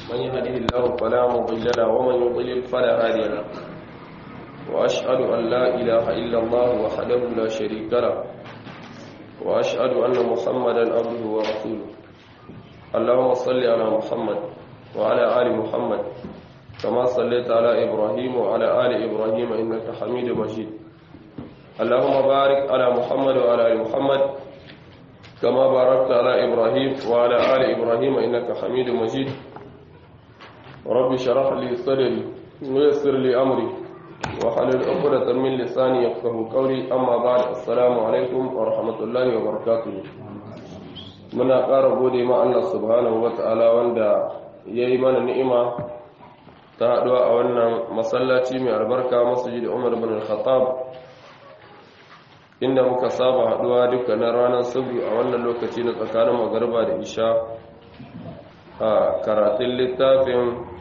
من يهده الله فلا مضل له ومن يضلل فلا هادي له وأشهد أن لا إله إلا الله وحده لا شريك له وأشهد أن محمدا عبده ورسوله اللهم صل على محمد وعلى آل محمد كما صليت على إبراهيم وعلى آل إبراهيم إنك حميد مجيد اللهم بارك على محمد وعلى آل محمد كما باركت على إبراهيم وعلى آل إبراهيم إنك حميد مجيد رب شرح لي صدري ويسر لي أمري وحلل عقدة من لساني يفقه قولي أما بعد السلام عليكم ورحمة الله وبركاته muna ƙara gode ma Allah subhanahu wata'ala wanda ya yi mana ni'ima ta haɗuwa a wannan masallaci mai albarka masjid Umar bin al-Khattab inda muka saba haɗuwa dukkanin ranar sabu a wannan lokaci na tsakanin magarba da isha a karatun littafin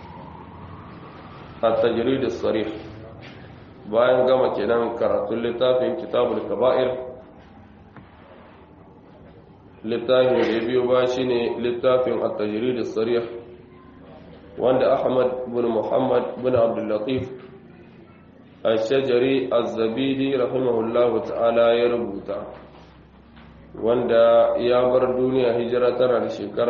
at-tajrid as-sarih bayan gama kenan karatun littafin kitabul kaba'ir littafin da biyo ba shine littafin at-tajrid as-sarih wanda Ahmad bin Muhammad bin Abdul Latif al-Shajari az-Zabidi rahimahullahu ta'ala ya rubuta wanda ya bar duniya hijira tana da shekara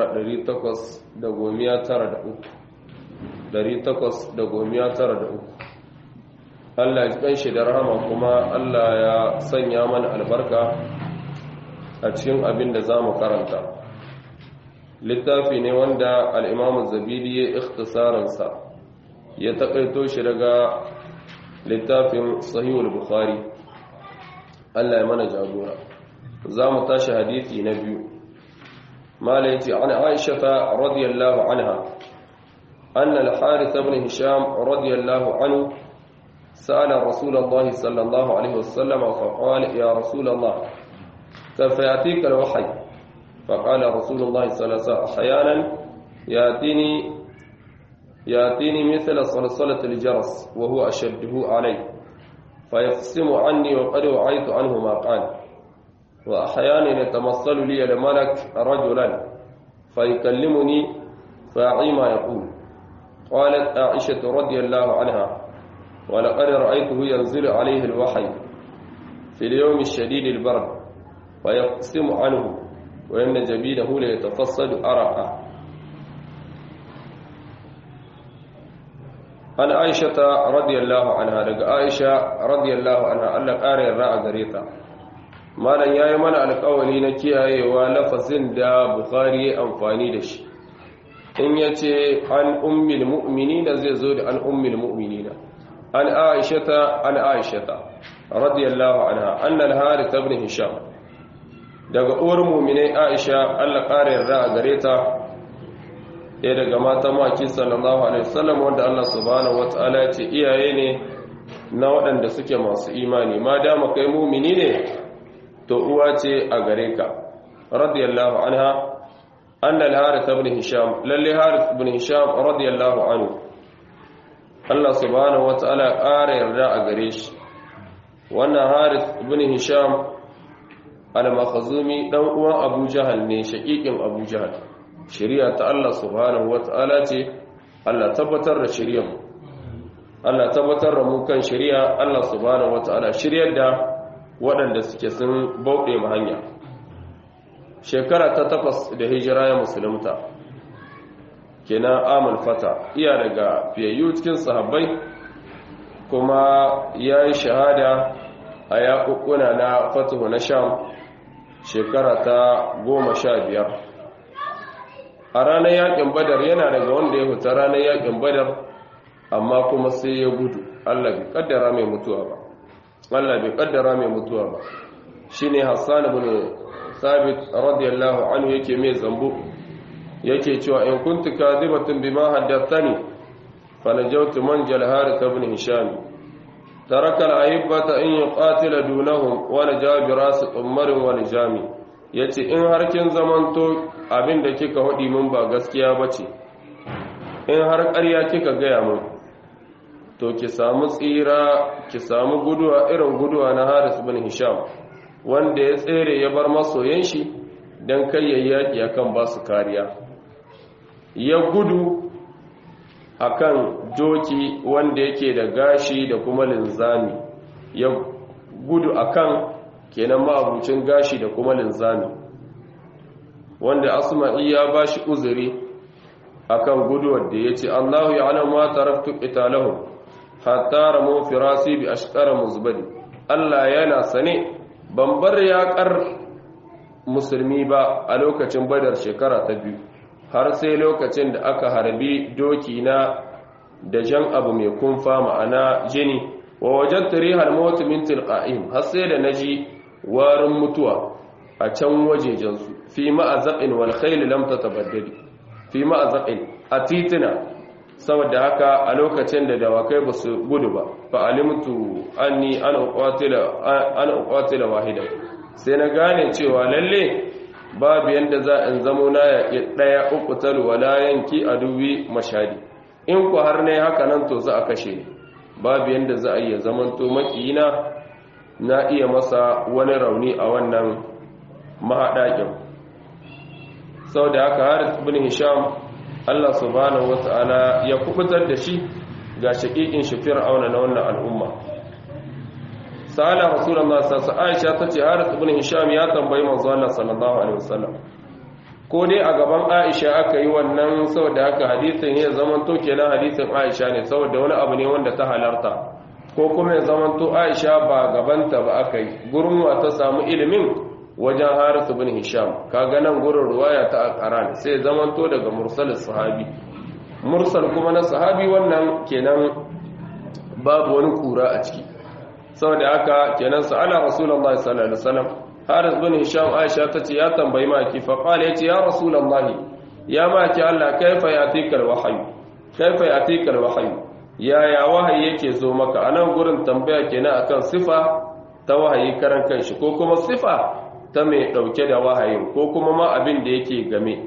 893 Allah ya kanshi da rahama kuma Allah ya sanya mana albarka a cikin abin da za mu karanta littafi ne wanda al'imamu zabidi ya ikhtisaransa ya taƙaito shi daga littafin sahihul bukhari Allah ya mana jagora za mu tashi hadithi na biyu mala yace an aisha ta radiyallahu anha anna al-harith ibn hisham radiyallahu anhu sa'ala rasulullah sallallahu alaihi wasallam fa qala ya rasulullah كيف يأتيك الوحي فقال رسول الله صلى الله عليه وسلم أحيانا يأتيني يأتيني مثل صلصلة الجرس وهو أشده علي فيقسم عني وقد وعيت عنه ما قال وأحيانا يتمثل لي الملك رجلا فيكلمني فأعي ما يقول قالت عائشة رضي الله عنها ولقد رأيته ينزل عليه الوحي في اليوم الشديد البرد فيقسم عنه وإن جبينه ليتفصد أرقه an aisha ta radiyallahu anha daga aisha radiyallahu anha Allah ƙara yarda a gare ta malam yayi mana alƙawari na kiyayewa lafazin da bukhari ya amfani da shi in yace an ummil mu'minina zai zo da an ummil mu'minina an aisha ta an aisha ta radiyallahu anha anna al-harith ibn hisham daga uwar mu'minai aisha Allah ƙara yarda a gare ta ɗaya daga mata maki sallallahu alaihi wasallam wanda Allah subhanahu wata'ala ya ce iyaye ne na waɗanda suke masu imani ma dama kai mumini ne to uwa ce a gare ka radiyallahu anha annal harith ibn hisham lalle harith ibn hisham radiyallahu anhu Allah subhanahu wata'ala ƙara yarda a gare shi wannan harith ibn hisham al-makhzumi dan uwan Abu Jahal ne shaqiqin Abu Jahal shari'a ta Allah subhanahu wata'ala ce Allah tabbatar da shari'ar Allah tabbatar da mu kan shari'a Allah subhanahu wata'ala shiryar da waɗanda suke sun bauɗe mu hanya shekara ta takwas da hijira ya musulunta kenan amal fata iya daga fiyayyu cikin sahabbai kuma ya yi shahada a yaƙuƙuna na fatuhu na sham shekara ta goma sha biyar a ranar yakin badar yana daga wanda ya fita ranar yakin badar amma kuma sai ya gudu Allah bai kaddara mai mutuwa ba Allah bai kaddara mai mutuwa ba shine Hassan ibn Sabit radiyallahu anhu yake mai zambo yake cewa in kuntu kadhibatun bima haddathani fanajawtu manjal harith ibn hisham taraka al-ahibbata in yuqatila dunahum wa najabi ras umar wa nijami yace in har kin zamanto abin da kika haɗi mun ba gaskiya ba ce in har ƙarya kika gaya mun to ki samu tsira ki samu guduwa irin guduwa na haris bin hisham wanda ya tsere ya bar masoyan shi don kai yayyaki akan ba su kariya ya gudu akan doki wanda yake da gashi da kuma linzami ya gudu akan kenan ma'abucin gashi da kuma linzami wanda asma'i ya bashi uzuri akan guduwar da yace Allahu ya'lamu ma taraktu qitalahum hatta ramu firasi bi ashqara muzbadi Allah yana sane ban bar yaƙar musulmi ba a lokacin badar shekara ta biyu har sai lokacin da aka harbi doki na da jan abu mai kumfa ma'ana jini wa wajen tarihar mawata min tilqa'im har sai da naji warin mutuwa a can wajejensu fi ma'azaqin wal khayl lam tatabaddali fi ma'azaqin a titina saboda haka a lokacin da dawakai ba su gudu ba fa alimtu anni ana uqatila ana uqatila wahida sai na gane cewa lalle babu yanda za in zamo na ya daya uqtal wala yanki aduwi mashadi in ku har ne haka nan to za a kashe ni babu yanda za a iya zaman to makiyina na iya masa wani rauni a wannan mahadakin saboda haka Harith ibn Hisham Allah subhanahu wata'ala ya kubutar da shi ga shaƙiƙin shi fir'auna na wannan al'umma sa'ala rasulullah sallallahu alaihi Aisha tace Harith ibn Hisham ya tambayi manzo Allah sallallahu alaihi wasallam ko dai a gaban Aisha aka yi wannan saboda haka hadisin ya zaman to kenan hadisin Aisha ne saboda wani abu ne wanda ta halarta ko kuma ya zaman to Aisha ba gabanta ba aka yi gurin wa ta samu ilimin wajen Harith ibn Hisham kaga nan gurin ruwaya ta Al-Qur'an sai zaman to daga mursal sahabi mursal kuma na sahabi wannan kenan babu wani kura a ciki saboda haka kenan sa'ala rasulullahi sallallahu alaihi wasallam Haris bin Hisham Aisha tace ya tambayi maki fa qala yace ya rasulullahi ya maki Allah kaifa yatikal wahyu kaifa yatikal wahyu ya ya wahayi yake zo maka anan gurin tambaya kenan akan sifa ta wahayi karan kanshi ko kuma sifa ta mai dauke da wahayin ko kuma ma abin da yake game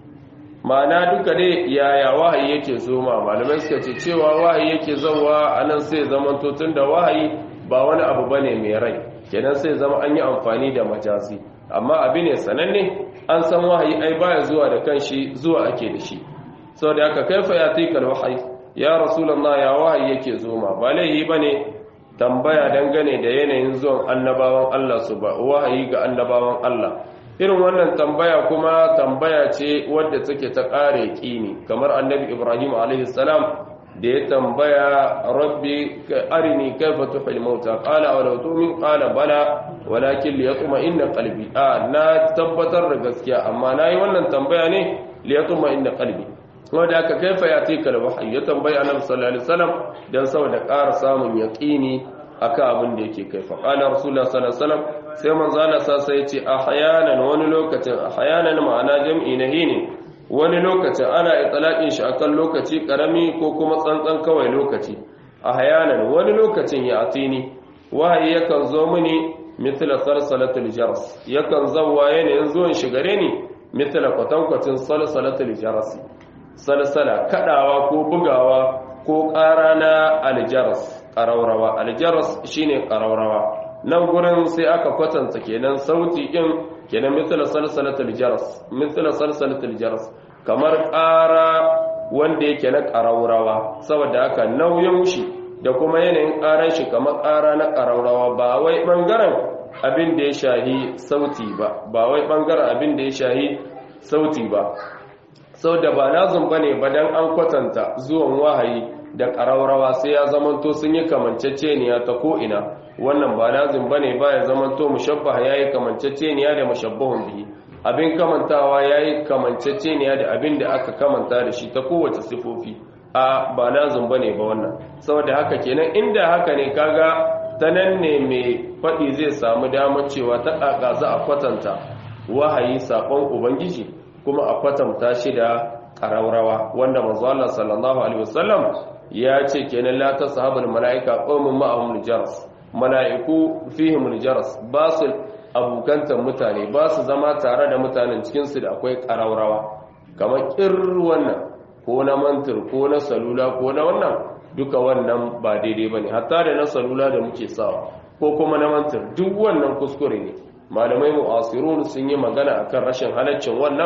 ma'ana duka dai yaya wahayi yake zo ma malamai suka ce cewa wahayi yake zowa anan sai zamanto tunda wahayi ba wani abu bane mai rai kenan sai zama an yi amfani da majazi amma abi ne sananne an san wahayi ai baya zuwa da kanshi zuwa ake da shi saboda haka kaifa ya tikal wahayi ya rasulullah ya wahayi yake zo ma ba laihi bane tambaya dangane da yanayin zuwan annabawan Allah su ba wahayi ga annabawan Allah irin wannan tambaya kuma tambaya ce wadda take ta kare kini kamar annabi Ibrahim alaihi salam da ya tambaya rabbi arini kaifa tuhil mauta qala aw law tu'min qala bala walakin li yatma inna qalbi a na tabbatar da gaskiya amma nayi wannan tambaya ne li yatma inna qalbi wanda aka kaifa yatika al wahyi ya tambaya annabi sallallahu alaihi wasallam dan saboda ƙara samun yaqini akan abin da yake kaifa qala rasulullah sallallahu alaihi wasallam sai manzo Allah sai ya ce ahyanan wani lokacin ahyanan ma'ana jam'i na hini wani lokacin ana itlaqin shi akan lokaci karami ko kuma tsantsan kawai lokaci a hayanan wani lokacin ya atini wahayi yakan zo mini mithla salsalatul jaras yakan zawwa yanayin zuwan shi gare ni mithla kwatankwacin salsalatul jaras salsala kadawa ko bugawa ko ƙara na aljaras ƙaraurawa aljaras shine ƙaraurawa nan gurin sai aka kwatanta kenan sauti din kenan mithla salsalatul jaras mithla salsalatul jaras kamar ƙara wanda yake na ƙaraurawa saboda haka nauyin shi da kuma yanayin ƙaran shi kamar ƙara na ƙaraurawa ba wai ɓangaren abin da ya shahi sauti ba ba wai ɓangaren abin da ya shahi sauti ba sau da ba lazum ba ne ba don an kwatanta zuwan wahayi da ƙaraurawa sai ya zamanto sun yi kamanceceniya ta ko'ina wannan ba lazim ba ne ba ya zamanto mushabbaha ya yi kamanceceniya da mushabbahun biyu abin kamantawa ya yi kamanceceniya da abin da aka kamanta da shi ta kowace sifofi a ba lazim ba ne ba wannan saboda haka kenan inda haka ne kaga ta nan ne mai faɗi zai samu damar cewa ta ƙaƙa za a kwatanta wahayi saƙon ubangiji kuma a kwatanta shi da ƙaraurawa wanda manzo Allah sallallahu alaihi wasallam ya ce kenan la tashabul malaika qawmun ma'ahum jaras mala'iku fihim jaras ba su abokantar mutane ba su zama tare da mutanen cikinsu da akwai ƙaraurawa kamar ƙir wannan ko na mantir ko na salula ko na wannan duka wannan ba daidai ba ne hatta da na salula da muke sawa ko kuma na mantir duk wannan kuskure ne malamai mu'asirun sun yi magana akan rashin halaccin wannan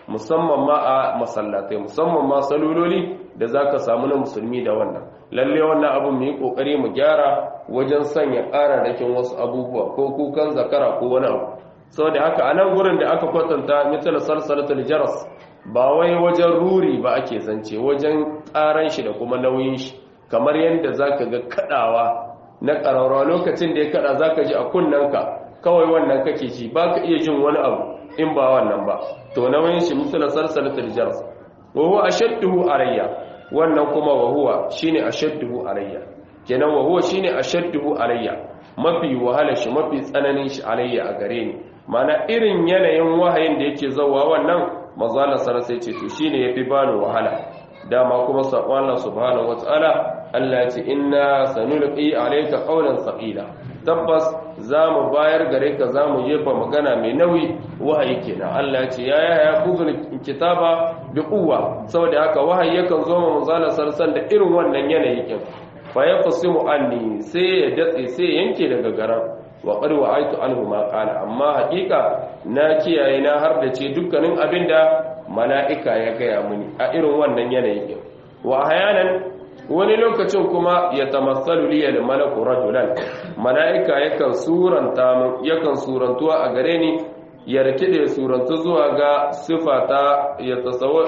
musamman ma a masallatai musamman ma salololi da zaka samu na musulmi da wannan lalle wannan abu mu yi kokari mu gyara wajen sanya ƙararrakin wasu abubuwa ko kukan zakara ko wani abu saboda haka a nan gurin da aka kwatanta misal salsalatul jaras ba wai wajen ruri ba ake zance wajen ƙaran shi da kuma nauyin shi kamar yadda zaka ga kadawa na ƙararrawa lokacin da ya kada zaka ji a kunnanka kawai wannan kake ji baka iya jin wani abu in ba wannan ba to nauyin shi misal salsalatul jaras wa huwa ashadduhu arayya wannan kuma wa huwa shine ashadduhu alayya kenan wa huwa shine ashadduhu alayya mafi wahala shi mafi tsananin shi alayya a gare ni mana irin yanayin wahayin da yake zawa wannan mazala sara sai ce to shine yafi bani wahala dama kuma sakon Allah subhanahu wataala Allah ya ce inna sanulqi alayka qawlan thaqila tabbas zamu bayar gare ka zamu jefa magana mai nauyi wahayi kenan Allah ya ce ya ya ya kuzul kitaba bi quwwa saboda haka wahayi yakan zo ma manzala sarsan da irin wannan yanayi kin fa yaqsimu anni sai ya datse sai yanke daga garan wa qad wa'aitu anhu ma qala amma hakika na kiyaye na har da ce dukkanin abinda mala'ika ya gaya mini a irin wannan yanayi kin wa hayanan wani lokacin kuma ya tamassalu liya da malaku rajulan mala'ika yakan suranta min yakan surantuwa a gare ni ya rikide surantu zuwa ga sifata ya tasawwur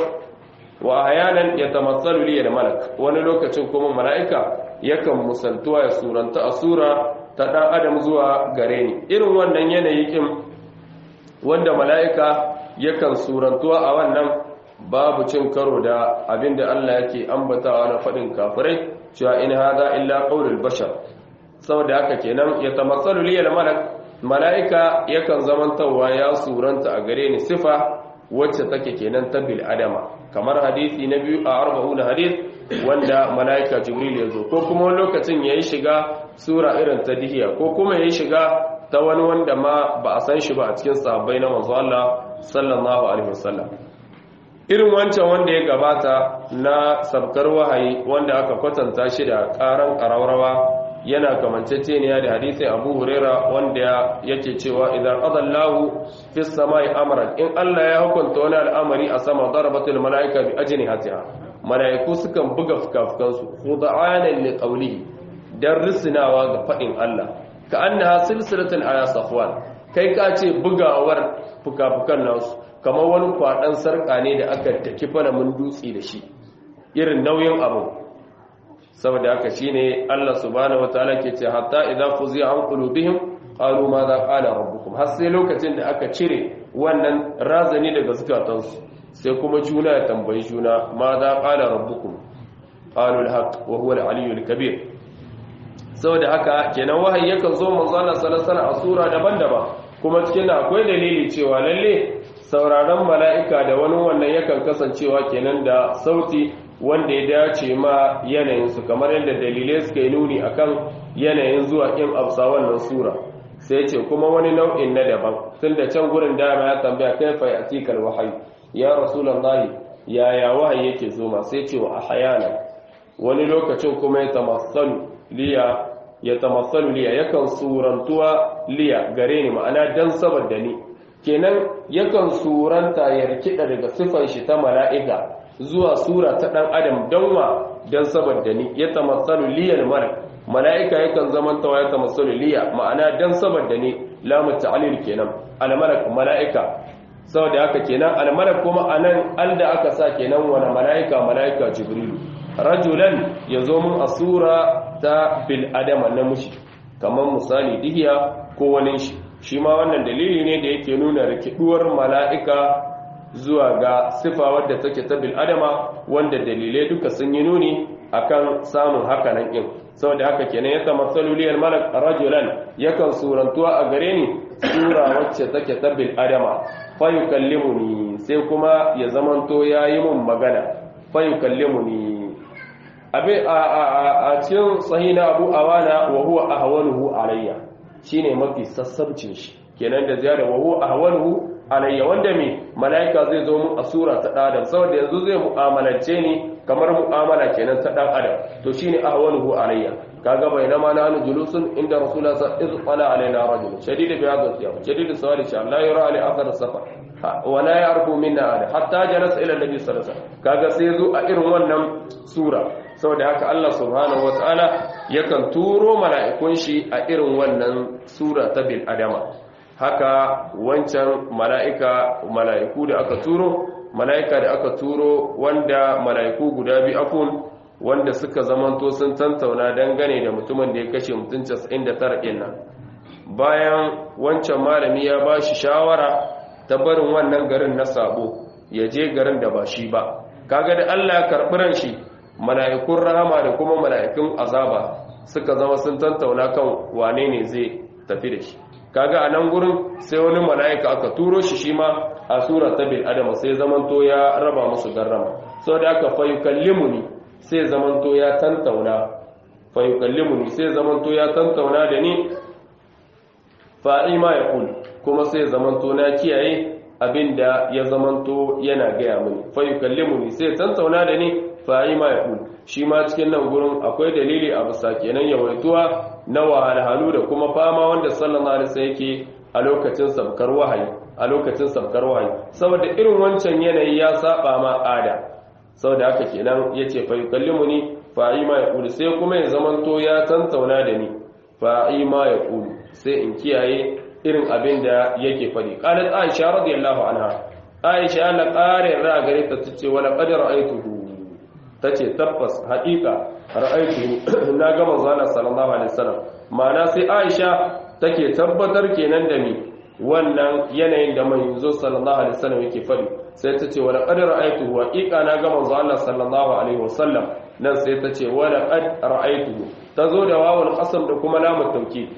wa ayanan ya tamassalu liya da malak wani lokacin kuma mala'ika yakan musaltuwa ya suranta a sura ta dan adam zuwa gare ni irin wannan yanayi kin wanda mala'ika yakan surantuwa a wannan babu cin karo da abinda Allah yake ambatawa na faɗin kafirai cewa in hada illa qaulul bashar saboda haka kenan ya tamassalu liyal malak malaika yakan zamantawa ya suranta a gare ni sifa wacce take kenan ta bil adama kamar hadisi na biyu a arba'una hadis wanda malaika jibril ya zo ko kuma lokacin yayi shiga sura irin ta dihiya ko kuma yayi shiga ta wani wanda ma ba a san shi ba a cikin sahabbai na manzo Allah sallallahu alaihi wasallam irin wancan wanda ya gabata na sabkar wahayi wanda aka kwatanta shi da karan ƙararrawa yana kamanceceniya da hadisin abu huraira wanda yake cewa idan adallahu fi samai amran in Allah ya hukunta wani al'amari a sama darabatul mala'ika bi ajnihatiha mala'iku sukan buga fukafukansu khuda'anan li qawlihi dan risinawa ga fadin Allah ka annaha silsilatul aya safwan kai ka ce bugawar fukafukan nasu kamar wani kwaɗan sarƙa ne da aka taki falamin dutse da shi irin nauyin abu saboda haka shi ne Allah subhanahu wa ta'ala ke ce hatta idan fuzi an qulubihim qalu ma za qala rabbukum har sai lokacin da aka cire wannan razani daga zukatansu sai kuma juna ya tambayi juna ma za qala rabbukum qalu al-haq wa huwa al-aliyyu al-kabir saboda haka kenan wahayi yakan zo manzo Allah sallallahu alaihi wasallam a sura daban-daban kuma cikin akwai dalili cewa lalle sauraron mala'ika da wani wannan yakan kasancewa kenan da sauti wanda ya dace ma yanayinsu kamar yadda dalilai suka yi nuni akan yanayin zuwa ƙin afsa wannan sura sai ce kuma wani nau'in na daban tun da can gurin dama ya tambaya kai fa ya tikal wahayi ya rasulallahi yaya wahayi yake zo ma sai ce wa ahayana wani lokacin kuma ya tamassalu liya ya tamassalu liya yakan surantuwa liya gare ni ma'ana dan saboda ni kenan yakan suranta ya rikida daga sifan shi ta mala'ika zuwa sura ta dan adam don wa don saboda ni ya tamassalu liyal malak mala'ika yakan zamantawa ya tamassalu liya ma'ana don saboda ni lamu ta'lil kenan al malak mala'ika saboda haka kenan al malak kuma anan alda aka sa kenan wani mala'ika mala'ika jibrilu rajulan yazo mun a sura ta bil adama namiji kamar misali dihiya ko wani shi shi ma wannan dalili ne da yake nuna rikiduwar mala'ika zuwa ga sifa wadda take ta bil adama wanda dalilai duka sun yi nuni akan samun hakanan din saboda haka kenan ya tamassalu liyal malak rajulan yakan surantuwa a gare ni sura wacce take ta bil adama fa yukallimuni sai kuma ya zamanto yayi mun magana fa yukallimuni abe a cikin sahina abu awana wa huwa ahwanuhu alayya shine mafi sassabcin shi kenan da ziyara wa huwa ahwanuhu alayya wanda me malaika zai zo mu a sura ta dan adam saboda yanzu zai mu'amalance ni kamar mu'amala kenan ta dan adam to shine ahwanuhu alayya kaga bainama nahnu julusun inda rasulullah sallallahu alaihi wasallam qala alaina rajul shadid bi hadha al-thiyab shadid sawali sha la yura ali athar as-safar wa la ya'rifu minna ahad hatta jalasa ila nabi sallallahu alaihi wasallam kaga sai zo a irin wannan sura saboda haka Allah subhanahu wataala yakan turo mala'ikun shi a irin wannan sura ta bil adama haka wancan mala'ika mala'iku da aka turo mala'ika da aka turo wanda mala'iku guda biyu afun wanda suka zamanto sun tantauna dangane da mutumin da ya kashe mutum 99 ɗin nan bayan wancan malami ya ba shi shawara ta barin wannan garin na sabo ya je garin da ba shi ba kaga da Allah ya karɓi ran shi mala'ikun rahama da kuma mala'ikun azaba suka zama sun tantauna kan wane ne zai tafi da shi kaga a nan gurin sai wani mala'ika aka turo shi shi ma a sura ta bil adama sai zamanto ya raba musu garrama saboda aka fa yukallimuni sai zamanto ya tantauna fa yukallimuni sai zamanto ya tantauna da ni fa'i ma ya kul kuma sai zamanto na kiyaye abinda ya zamanto yana gaya mini fa yukallimuni sai tantauna da ni fa'i ma ya kul shi ma cikin nan gurin akwai dalili a bisa kenan yawaituwa na wahalhalu da kuma fama wanda sallallahu alaihi wasallam yake a lokacin sabkar wahayi a lokacin sabkar wahayi saboda irin wancan yanayi ya saba ma ada saboda haka kenan yace fa yukallimuni fa'i ma ya kul sai kuma ya zamanto ya tantauna da ni fa'i ma ya kul sai in kiyaye irin abin da yake faɗi qalat aisha radiyallahu anha aisha la qare ra gare ta tace wala qad ra'aytuhu tace tabbas haƙiƙa ra'aytuhu na ga manzo Allah sallallahu alaihi wasallam ma'ana sai aisha take tabbatar kenan da ni wannan yanayin da manzo sallallahu alaihi wasallam yake faɗi sai tace wala qad ra'aytuhu haƙiƙa na ga manzo Allah sallallahu alaihi wasallam nan sai tace wala qad ra'aytuhu tazo da wawul qasam da kuma lamu tawkid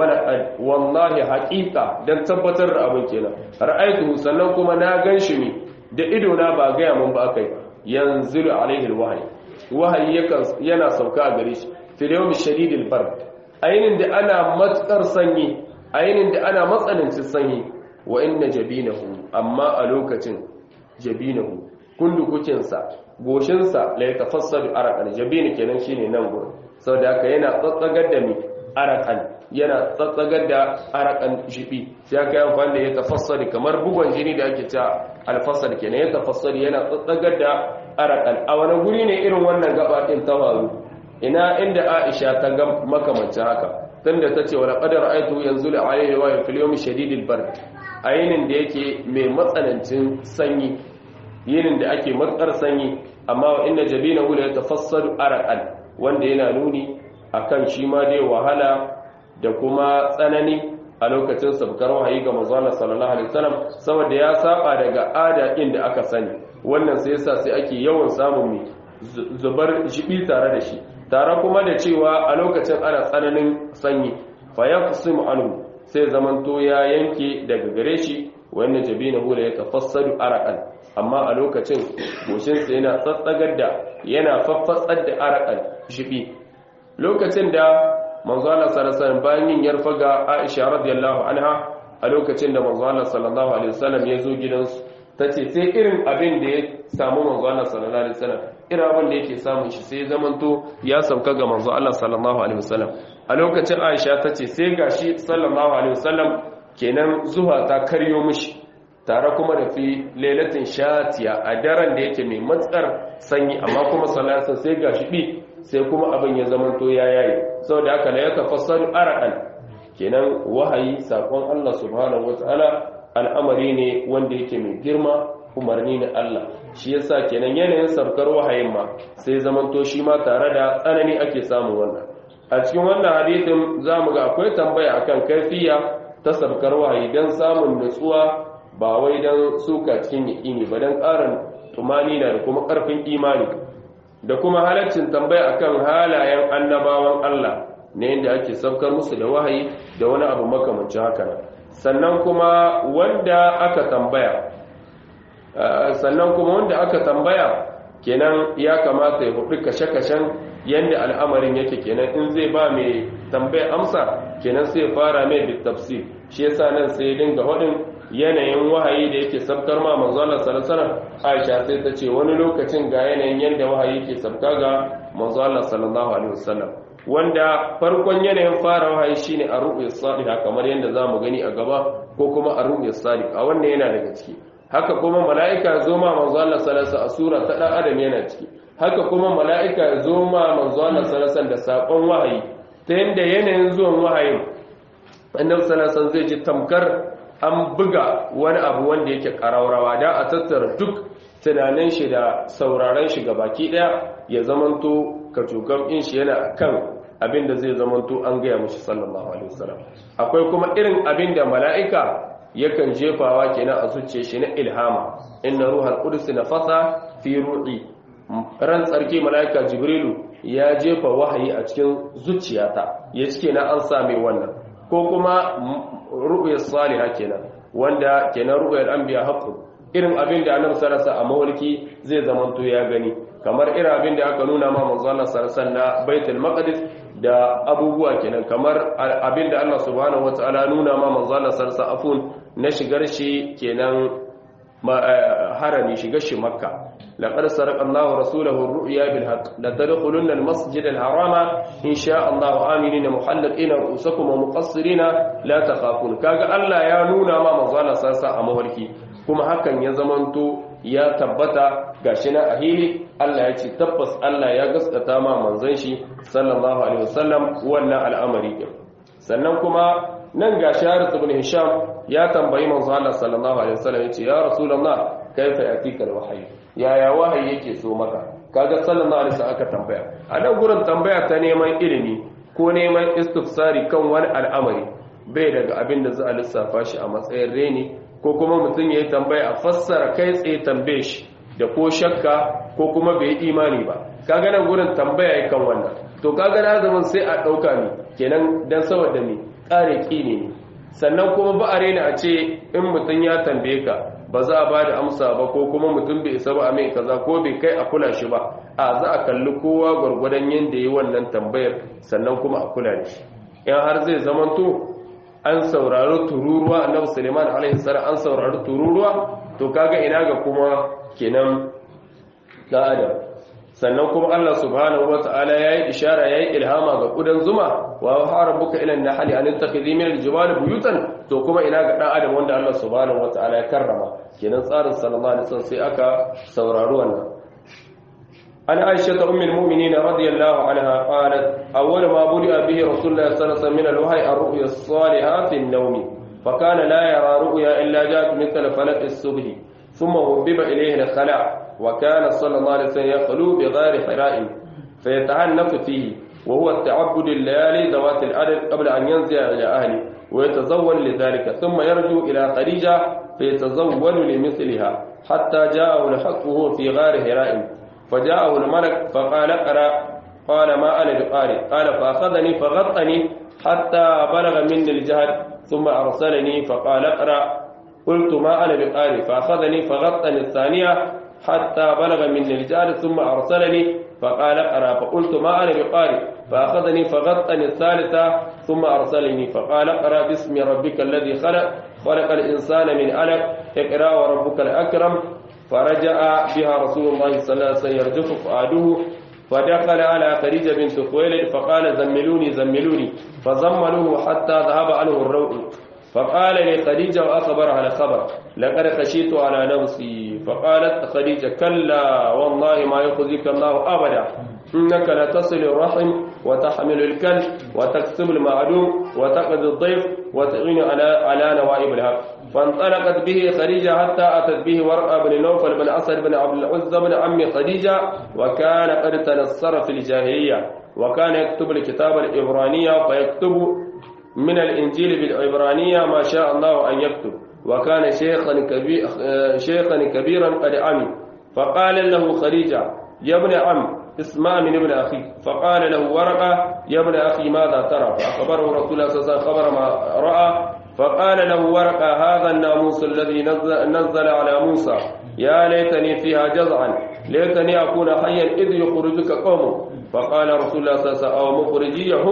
wallahi haƙiƙa don tabbatar da abin kenan ra'aitu sannan kuma na gan shi ne da ido na ba gaya mun ba kai yanzu alaihi wahayi wahayi yana sauka a gare shi fil yawmi shadidil bard ainin da ana matsar sanyi ainin da ana matsanancin sanyi wa inna jabinahu amma a lokacin jabinahu kundukukin sa goshin sa la yatafassadu araqan jabin kenan shine nan gurin saboda haka yana tsatsagar da mi arakan yana tsatsagar da arakan shibi sai aka yi amfani da ya tafassari kamar bugon jini da ake ta alfassar kenan ya tafassari yana tsatsagar da arakan a wani guri ne irin wannan gaba din ta faru ina inda Aisha ta ga makamancin haka tunda ta ce wala qadar aitu yanzu la alayhi wa fil yawm shadidil bard ayinin da yake mai matsanancin sanyi yinin da ake matsar sanyi amma wa inna jabinahu la yatafassaru arakan wanda yana nuni akan shi ma dai wahala da kuma tsanani a lokacin sabkar wahayi ga manzon sallallahu alaihi wasallam saboda ya saba daga ada inda aka sani wannan sai yasa sai ake yawan samun mai zubar jibi tare da shi tare kuma da cewa a lokacin ana tsananin sanyi fa yaqsimu anhu sai zamanto ya yanke daga gare shi wannan jabinahu la yatafassadu araqan amma a lokacin goshin sa yana tsatsagar da yana faffatsar da araqan jibi lokacin da manzo Allah sallallahu alaihi wasallam bayan yin yarfa ga Aisha radiyallahu anha a lokacin da manzo Allah sallallahu alaihi wasallam ya zo gidansu tace sai irin abin da ya samu manzo Allah sallallahu alaihi wasallam irin abin da yake samun shi sai zamanto ya sauka ga manzo Allah sallallahu alaihi wasallam a lokacin Aisha tace sai gashi sallallahu alaihi wasallam kenan zuwa ta karyo mishi tare kuma da fi lailatin shatiya a daren da yake mai matsar sanyi amma kuma sallallahu sai gashi bi sai kuma abin ya zamanto ya yayi saboda haka la yatafassalu araqan kenan wahayi sakon Allah subhanahu wataala al'amari ne wanda yake mai girma umarni na Allah shi yasa kenan yanayin sarkar wahayin ma sai zamanto shi ma tare da tsanani ake samu wannan a cikin wannan hadisin zamu ga akwai tambaya akan kaifiya ta sarkar wahayi dan samun nutsuwa ba wai dan suka cikin yaƙini ba dan ƙarin tumani da kuma ƙarfin imani da kuma halaccin tambaya akan halayen annabawan Allah ne inda ake saukar musu da wahayi da wani abu makamancin haka sannan kuma wanda aka tambaya sannan kuma wanda aka tambaya kenan ya kamata ya hudu kashe-kashen yadda al'amarin yake kenan in zai ba mai tambaya amsa kenan sai fara mai bitafsir shi yasa nan sai dinga hudin yanayin wahayi da yake sabkar ma manzo Allah sallallahu alaihi wasallam Aisha sai ta ce wani lokacin ga yanayin yanda wahayi yake sabka ga manzo Allah sallallahu alaihi wasallam wanda farkon yanayin fara wahayi shine a ru'ya salih kamar yanda zamu gani a gaba ko kuma a ru'ya salih a wannan yana daga ciki haka kuma mala'ika zo ma manzo Allah sallallahu alaihi wasallam a sura ta dan adam yana ciki haka kuma mala'ika zo ma manzo Allah sallallahu alaihi wasallam da sakon wahayi ta yanda yanayin zuwan wahayin annabi sallallahu alaihi wasallam zai ji tamkar an buga wani abu wanda yake karaurawa da a tattara duk tunanin shi da sauraron shi baki daya ya zamanto kacokan in shi yana kan abin da zai zamanto an gaya mushi sallallahu alaihi wasallam akwai kuma irin abin da mala'ika yakan jefawa kenan a zuciya shi na ilhama inna ruhal qudus nafasa fi ruhi ran tsarki mala'ika jibrilu ya jefa wahayi a cikin zuciyata ya cike na an same wannan ko kuma ru'yar salihah kenan wanda kenan ru'yar anbiya haqqu irin abin da annabi sallallahu alaihi a mawliki zai zamanto ya gani kamar irin abin da aka nuna ma manzo Allah sallallahu na baitul maqdis da abubuwa kenan kamar abin da Allah subhanahu wataala nuna ma manzo Allah sallallahu afun na shigar shi kenan harami shigar shi makka laqad saraqa Allahu rasulahu ar-ru'ya bil haqq la tadkhulunna al-masjid al-harama in sha Allah aminina muhalliqina ru'usakum wa muqassirina la takhafun kaga Allah ya nuna ma manzo Allah sallallahu a mawliki kuma hakan ya zamanto ya tabbata gashi na ahili Allah ya ce tabbas Allah ya gaskata ma manzon shi sallallahu alaihi wasallam wannan al'amari din sannan kuma nan ga Sharis ibn Hisham ya tambayi manzo Allah sallallahu alaihi wasallam ya ce ya rasulullah kaifa yatika alwahyi yaya wahayi yake so maka kaga sallallahu alaihi wasallam aka tambaya a nan gurin tambaya ta neman ilimi ko neman istifsari kan wani al'amari bai daga abin da za a lissafa shi a matsayin reni ko kuma mutum ya yi tambaya a fassara kai tsaye tambaye shi da ko shakka ko kuma bai yi imani ba kaga nan gurin tambaya ya kan wannan to kaga na zaman sai a ɗauka ne kenan dan saboda ne ƙare ƙini ne sannan kuma ba a rena a ce in mutum ya tambaye ka ba za a ba da amsa ba ko kuma mutum bai isa ba a mai kaza ko bai kai a kula shi ba a za a kalli kowa gwargwadon yadda yi wannan tambayar sannan kuma a kula da shi in har zai zamanto an saurari tururuwa annabi suleiman alaihi salam an saurari tururuwa to kaga ina ga kuma kenan da adam sannan kuma Allah subhanahu wataala yayi ishara yayi ilhama ga kudan zuma wa harabuka ila an-nahli an tattakhidhi min al-jibali buyutan to kuma ina ga dan adam wanda Allah subhanahu wataala ya karrama kenan tsarin sallallahu alaihi wasallam sai aka saurari wannan عن عائشة أم المؤمنين رضي الله عنها قالت أول ما بدأ به رسول الله صلى الله عليه وسلم من الوحي الرؤيا الصالحة في النوم فكان لا يرى رؤيا إلا جاءت مثل فلك الصبح ثم وبب إليه الخلاء وكان صلى الله عليه وسلم يخلو بغار حراء فيتعنف فيه وهو التعبد الليالي ذوات العدد قبل أن ينزل إلى أهله ويتزول لذلك ثم يرجو إلى خديجة فيتزول لمثلها حتى جاءه الحق وهو في غار حراء فجاءه الملك فقال اقرا قال ما انا بقارئ قال فاخذني فغطني حتى بلغ مني الجهد ثم ارسلني فقال اقرا قلت ما انا بقارئ فاخذني فغطني الثانيه حتى بلغ مني الجهد ثم ارسلني فقال اقرا فقلت ما انا بقارئ فاخذني فغطني الثالثه ثم ارسلني فقال اقرا باسم ربك الذي خلق خلق الانسان من علق اقرا وربك الاكرم فرجع بها رسول الله صلى الله عليه وسلم يرجف فؤاده فدخل على خديجة بنت خويلد فقال زملوني زملوني فزملوه حتى ذهب عنه الروع فقال لخديجة وأخبرها الخبر لقد خشيت على نفسي فقالت خديجة كلا والله ما يخزيك الله أبدا إنك لتصل الرحم وتحمل الكل وتكسب المعدوم وتقضي الضيف وتعين على على نوائب الحق فانطلقت به خديجة حتى أتت به ورقة بن نوفل بن أسد بن عبد العزة بن عم خديجة وكان قد تنصر في الجاهلية وكان يكتب الكتاب الإبرانية فيكتب من الإنجيل بالعبرانية ما شاء الله أن يكتب وكان شيخا, كبير شيخا كبيرا قد عمي فقال له خديجة يا ابن عم اسمع من ابن أخي فقال له ورقة يا ابن أخي ماذا ترى فأخبره رسول الله صلى الله عليه وسلم خبر ما رأى فقال له ورقة هذا الناموس الذي نزل, نزل على موسى يا ليتني فيها جزعا ليتني أكون حيا إذ يخرجك قوم فقال رسول الله صلى الله عليه وسلم أو مخرجيهم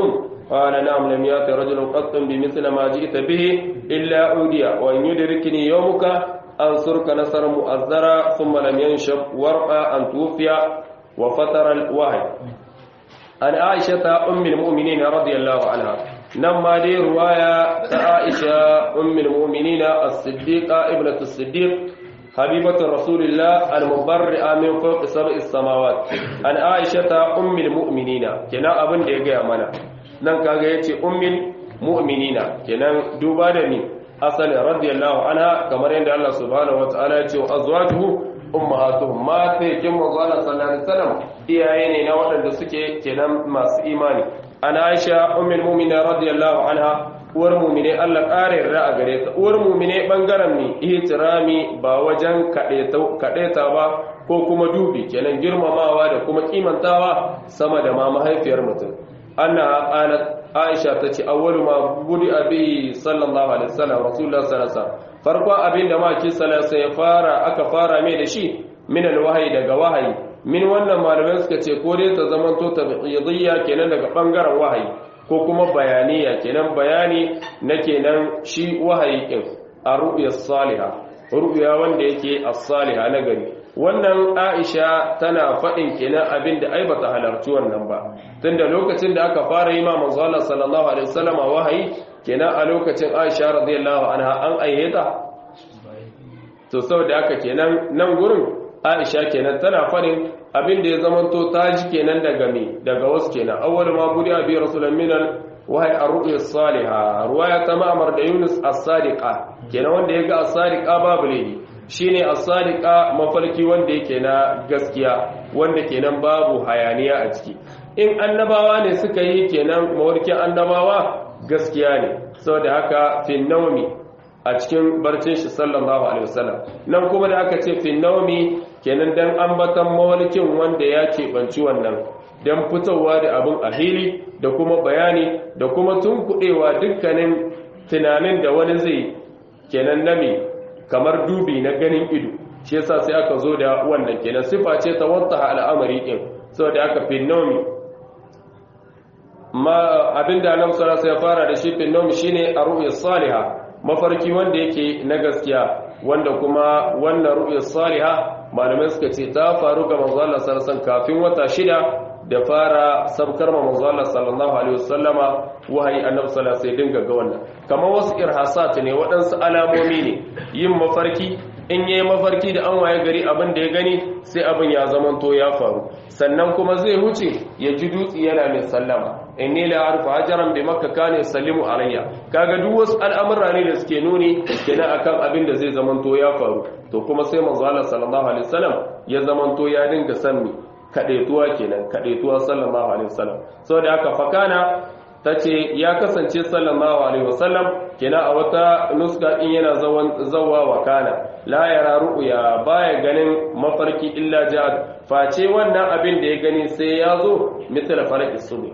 قال نعم لم يأت رجل قط بمثل ما جئت به إلا أودي وإن يدركني يومك أنصرك نصر مؤذرا ثم لم ينشب ورقا أن توفي وفتر الوحي عن عائشة أم المؤمنين رضي الله عنها نما دي رواية عائشة أم المؤمنين الصديقة ابنة الصديق حبيبة رسول الله المبرئة من فوق سبع السماوات عن عائشة أم المؤمنين كنا أبن دي منا nan kaga yace ummul mu'minina kenan duba da ni asali radiyallahu anha kamar yadda Allah subhanahu wataala ya ce wa azwajuhu ummahatuhum ma ta yake manzo Allah sallallahu alaihi wasallam iyaye ne na waɗanda suke kenan masu imani ana Aisha ummul mu'minin radiyallahu anha uwar mu'mine Allah ƙara yarda a gare ta uwar mu'mine bangaren mi ihtirami ba wajen kaɗeta ba ko kuma dubi kenan girmamawa da kuma kimantawa sama da ma mahaifiyar mutum annaha qalat aisha tace awwalu ma budi abi sallallahu alaihi wasallam rasulullah sallallahu alaihi wasallam farko abinda ma ki sallallahu ya fara aka fara mai da shi min alwahyi daga wahayi min wannan malamai suka ce ko dai ta zamanto tabi'idiyya kenan daga bangaren wahayi ko kuma bayaniya kenan bayani na kenan shi wahayi din a ru'ya salihah ru'ya wanda yake as-salihah na gari wannan aisha tana faɗin kenan abin da ai bata halarci wannan ba tunda lokacin da aka fara yi ma manzo Allah sallallahu alaihi wasallam wahayi kenan a lokacin aisha radiyallahu anha an ayyata to saboda haka kenan nan gurin aisha kenan tana faɗin abin da ya zamanto ta ji kenan daga me daga wasu kenan awwal ma budi abi rasulun minal wahayi ar-ru'ya as-salihah ruwaya ta ma'mar da yunus as-sadiqa kenan wanda yaga as-sadiqa babu laifi shine as-sadiqa mafarki wanda yake na gaskiya wanda kenan babu hayaniya a ciki in annabawa ne suka yi kenan mawarkin annabawa gaskiya ne saboda haka fi nawmi a cikin barcin shi sallallahu alaihi wasallam nan kuma da aka ce fi nawmi kenan dan ambatan mawarkin wanda ya keɓanci wannan dan fitowa da abin a hili da kuma bayani da kuma tunkuɗewa dukkanin tunanin da wani zai kenan nami kamar dubi na ganin ido shi yasa sai aka zo da wannan kenan sifa ce ta wata al'amari din saboda aka finnomi ma abinda annabi sallallahu alaihi fara da shi finnomi shine ar-ru'ya salihah mafarki wanda yake na gaskiya wanda kuma wannan ru'ya salihah malamai suka ce ta faru ga manzo Allah sallallahu alaihi kafin wata shida da fara sabkar manzo Allah sallallahu alaihi wasallama wahayi annabi sallallahu alaihi dinga ga wannan kamar wasu irhasat ne waɗansu alamomi ne yin mafarki in yayi mafarki da an waye gari abin da ya gani sai abin ya zamanto ya faru sannan kuma zai huce ya ji dutsi yana mai sallama inni la arfa hajaran bi makka kana yusallimu alayya kaga duk wasu al'amura ne da suke nuni kenan akan abin da zai zamanto ya faru to kuma sai manzo Allah sallallahu alaihi wasallam ya zamanto ya dinga sanni kaɗaituwa kenan kaɗaituwa sallallahu alaihi wasallam saboda haka fakana tace ya kasance sallallahu alaihi wasallam kenan a wata nuska din yana zawan zawwa wa kana la yara ru'ya baya ganin mafarki illa ja'at face wannan abin da ya gani sai ya zo misal falaq subh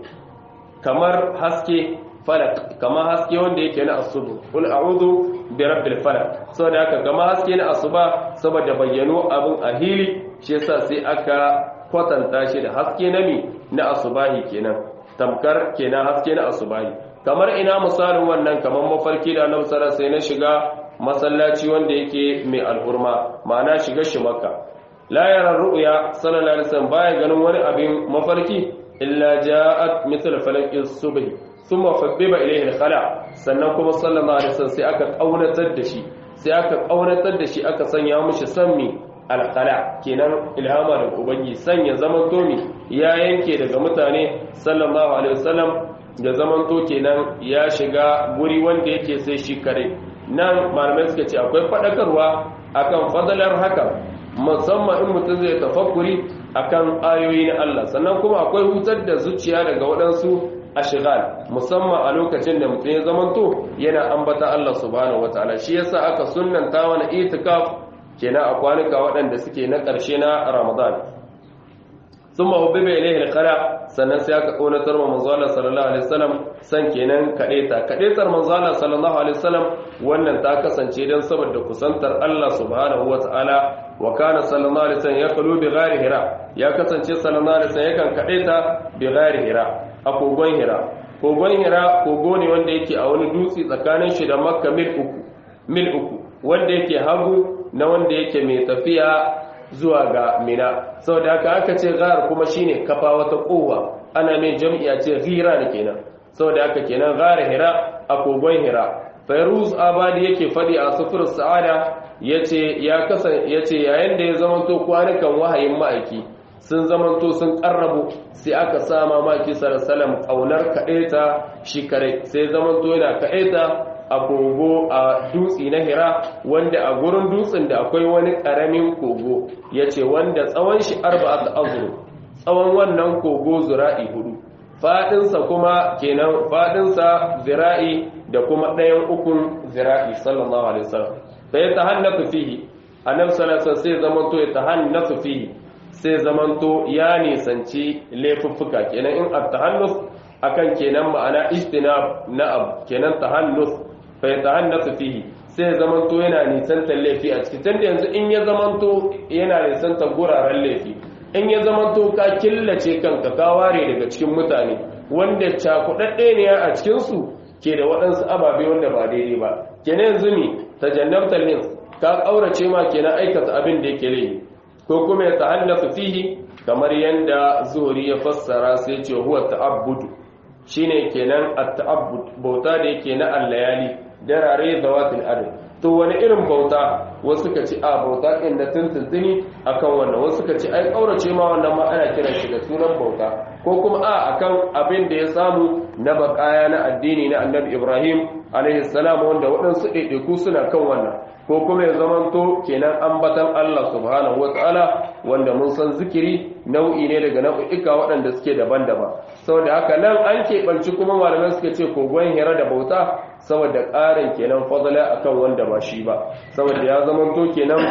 kamar haske falak kamar haske wanda yake na asubu kul a'udhu bi rabbil falaq saboda haka kamar haske na asuba saboda bayyano abin a hili shi yasa sai aka kwatanta shi da haske na mi na asubahi kenan tamkar kenan haske na asubahi kamar ina misalin wannan kamar mafarki da annabi sallallahu sai na shiga masallaci wanda yake mai alhurma ma'ana shiga shi makka la yara ru'ya sallallahu alaihi wasallam baya ganin wani abin mafarki illa ja'at mithl falaq as-subh thumma fabbiba ilayhi al-khala sannan kuma sallallahu alaihi wasallam sai aka kaunatar da shi sai aka kaunatar da shi aka sanya mishi sammi alkhala kenan ilhama da ubangi sanya zaman tomi ya yanke daga mutane sallallahu alaihi wasallam da zaman to kenan ya shiga guri wanda yake sai shi kare nan malamai suka ce akwai fadakarwa akan fadalar haka musamman in mutum zai tafakkuri akan ayoyi na Allah sannan kuma akwai hutar da zuciya daga waɗansu ashigal musamman a lokacin da mutum ya zamanto yana ambata Allah subhanahu wataala shi yasa aka sunnanta wani itikaf kenan a kwanuka waɗanda suke na ƙarshe na ramadan sun mahubbi bai ilaihi alƙala sannan sai aka ƙaunatar ma manzala sallallahu alaihi wasallam san kenan kaɗeta kaɗetar manzala sallallahu alaihi wasallam wannan ta kasance don saboda kusantar Allah subhanahu wa ta'ala wa kana sallallahu alaihi wasallam ya kalu bi ghairi hira ya kasance sallallahu alaihi wasallam yakan kaɗeta bi ghairi hira a kogon hira kogon hira kogo ne wanda yake a wani dutse tsakanin shi da makka mil uku mil uku wanda yake hagu na wanda yake mai tafiya zuwa ga mina saboda haka aka ce ghar kuma shine kafa wata kowa ana mai jam'iya ce ghira ne kenan saboda haka kenan ghar hira a kogon hira fairuz abadi yake fadi a sufur sa'ada yace ya kasan yace yayin da ya zamanto kwanukan wahayin ma'aiki sun zamanto sun karrabu sai aka sama maki sallallahu kaunar kaɗaita shi kare sai zamanto yana kaɗaita a kogo a dutse na hira wanda a gurin dutsen da akwai wani ƙaramin kogo ya ce wanda tsawon shi arba'at azuru tsawon wannan kogo zura'i hudu faɗinsa kuma kenan faɗinsa zira'i da kuma ɗayan ukun zira'i sallallahu alaihi wasallam sai ta hannasu fihi annabi sallallahu alaihi sai zamanto ya ta hannasu fihi sai zamanto ya nisanci laifuffuka kenan in at-tahannus akan kenan ma'ana ijtinab na abu kenan tahannus fa yatahannasu fihi sai zamanto yana nisantar laifi a cikin tunda yanzu in ya zamanto yana nisantar guraren laifi in ya zamanto ka killace kanka ka ware daga cikin mutane wanda cakudadde ne a cikin su ke da waɗansu ababe wanda ba daidai ba kenan yanzu mi tajannabtal lins ka kaurace ma kenan aikata abin da yake laifi ko kuma ya ta'allafu fihi kamar yanda zuhuri ya fassara sai ce huwa ta'abbudu shine kenan at-ta'abbud bauta da yake na al-layali darare zawatul adl to wani irin bauta wasu ka ci a bauta din da tuntuntuni akan wannan wasu ka ci ai kaurace ma wannan ma ana kiran shi da sunan bauta ko kuma a akan abin da ya samu na bakaya na addini na annabi Ibrahim alaihi salam wanda waɗansu ɗaiɗaiku suna kan wannan ko kuma ya zamanto kenan ambatan Allah subhanahu wataala wanda mun san zikiri nau'i ne daga nau'ika waɗanda suke daban-daban saboda haka nan an keɓanci kuma malamai suka ce kogon hira da bauta saboda ƙarin kenan fadala akan wanda ba shi ba saboda ya zamanto kenan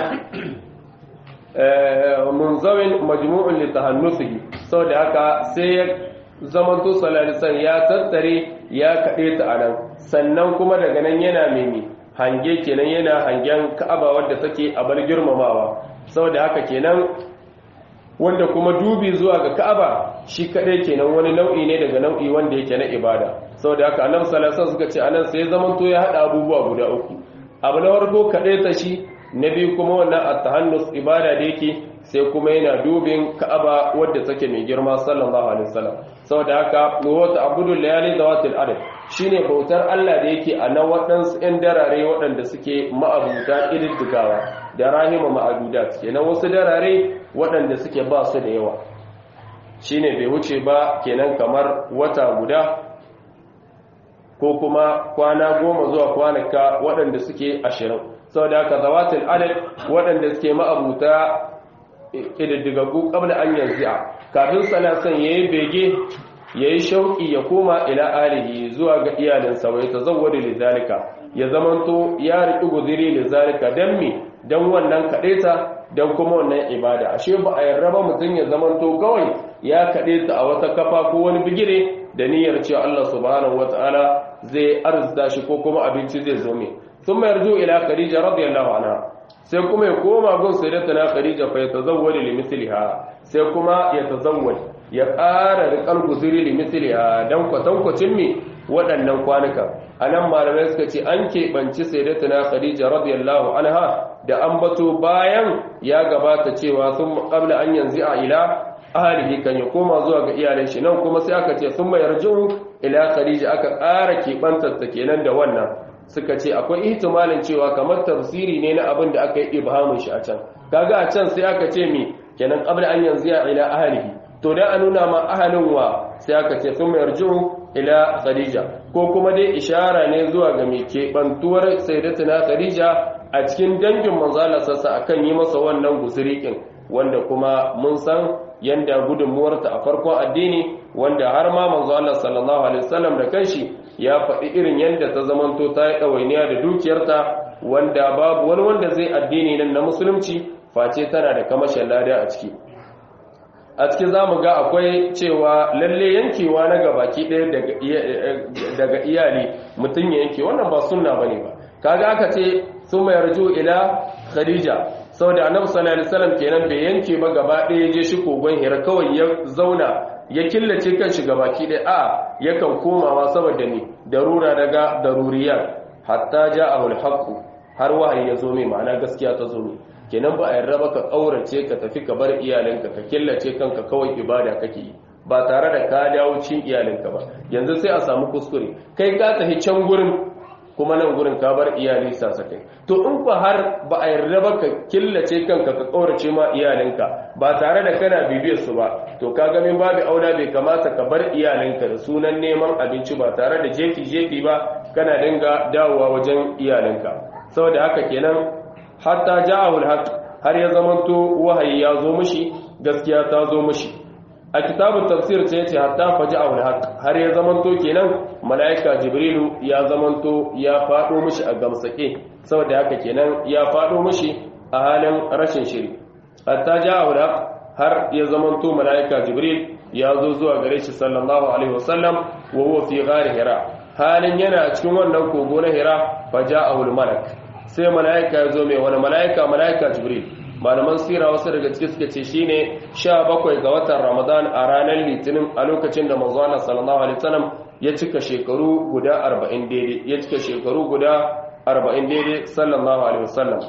munzawin majmu'un li tahannusihi saboda haka sai ya zamanto salalisan ya tattare ya kaɗe ta anan sannan kuma daga nan yana mimi hange kenan yana hangen ka'aba wadda take a bar girmamawa saboda haka kenan wanda kuma dubi zuwa ga ka'aba shi kadai kenan wani nau'i ne daga nau'i wanda yake na ibada saboda haka annabi sallallahu alaihi suka ce anan sai zaman to ya hada abubuwa guda uku abu na farko kadai ta shi na biyu kuma wannan at-tahannus ibada da yake sai kuma yana dubin ka'aba wadda take mai girma sallallahu alaihi wasallam saboda haka wa ta'budu layali zawatil adad shine bautar Allah da yake a nan waɗansu ‘yan darare waɗanda suke ma'abuta ƙididdigawa da rahima ma'adudat kenan wasu darare waɗanda suke ba su da yawa shine bai wuce ba kenan kamar wata guda ko kuma kwana goma zuwa kwanaka waɗanda suke ashirin saboda haka zawatul adad waɗanda suke ma'abuta ƙididdigaggu ƙabla an yanzu kafin salasan ya yi bege ya yi shauƙi ya koma ila alihi zuwa ga iyalinsa wai ta zawwada lizalika ya zamanto ya riƙi guziri lizalika don me don wannan kaɗeta don kuma wannan ibada ashe ba a yarda ba mutum ya zamanto kawai ya kaɗeta a wata kafa ko wani bigire da niyyar cewa Allah subhanahu wataala zai arzuta shi ko kuma abinci zai zo mai sun mayar ila khadija radiyallahu anha sai kuma ya koma gun sayyidatuna khadija fa yatazawwaju limithliha sai kuma ya tazawwaj ya ƙara riƙar guziri limithliha dan kwatankwacin me waɗannan kwanuka anan malamai suka ce an keɓanci sayyidatuna khadija radiyallahu anha da ambato bayan ya gabata cewa sun qabla an yanzu a ila ahalihi kan ya koma zuwa ga iyalan shi nan kuma sai aka ce sun mayar ila khadija aka ƙara keɓantar ta kenan da wannan suka ce akwai ihtimalin cewa kamar tafsiri ne na abin da aka yi ibhamin shi a can kaga a can sai aka ce mi kenan qabla an yanzu ya ila ahlihi to dan a nuna ma ahalin wa sai aka ce sun yarju ila khadija ko kuma dai ishara ne zuwa ga mai keɓantuwar sayyidatuna khadija a cikin dangin manzo Allah sassa akan yi masa wannan gusurikin wanda kuma mun san yanda gudunmuwarta a farkon addini wanda har ma manzo Allah sallallahu alaihi wasallam da kanshi ya faɗi irin yadda ta zamanto ta yi ɗawainiya da dukiyarta wanda babu wani wanda zai addini nan na musulunci face tana da kamashin lada a ciki a cikin za mu ga akwai cewa lalle yankewa na gabaki ɗaya daga iyali mutum ya yanke wannan ba sunna ba ne ba kaga aka ce sun mai yarju ila khadija saboda annabi sallallahu alaihi wasallam kenan bai yanke ba gaba ɗaya je shi kogon hira kawai ya zauna ya killace kanshi gabaki ɗaya a yakan komawa saboda ne darura daga daruriyar hatta ja'ahu al-haqq har wahayi ya zo mai ma'ana gaskiya ta zo mai kenan ba a yarda ba ka kaurace ka tafi ka bar iyalinka ka killace kanka kawai ibada kake yi ba tare da ka dawo cin iyalinka ba yanzu sai a samu kuskure kai ka tafi can gurin kuma nan gurin ka bar iyali sasakai to in ba har ba a yarda ba ka killace kanka ka kaurace ma iyalinka ba tare da kana bibiyar su ba to ka ga min babu aula bai kamata ka bar iyalinka da sunan neman abinci ba tare da jefi jefi ba kana dinga dawowa wajen iyalinka saboda haka kenan hatta ja'ahu al har ya zamanto wahayi ya zo mishi gaskiya ta zo mishi a kitabun tafsir sai yace hatta faja'ahu al har ya zamanto kenan malaika jibrilu ya zamanto ya fado mishi a gamsake saboda haka kenan ya fado mishi a halin rashin shiri hatta ja'ahu al har ya zamanto malaika jibril ya zo zuwa gare shi sallallahu alaihi wasallam wa huwa fi ghar hira halin yana cikin wannan kogo na hira faja'ahu al-malak sai mala'ika ya zo mai wani mala'ika mala'ika jibril malaman sira wasu daga ciki suka ce shine 17 ga watan ramadan a ranar litinin a lokacin da manzo Allah sallallahu alaihi wasallam ya cika shekaru guda 40 daidai ya cika shekaru guda 40 daidai sallallahu alaihi wasallam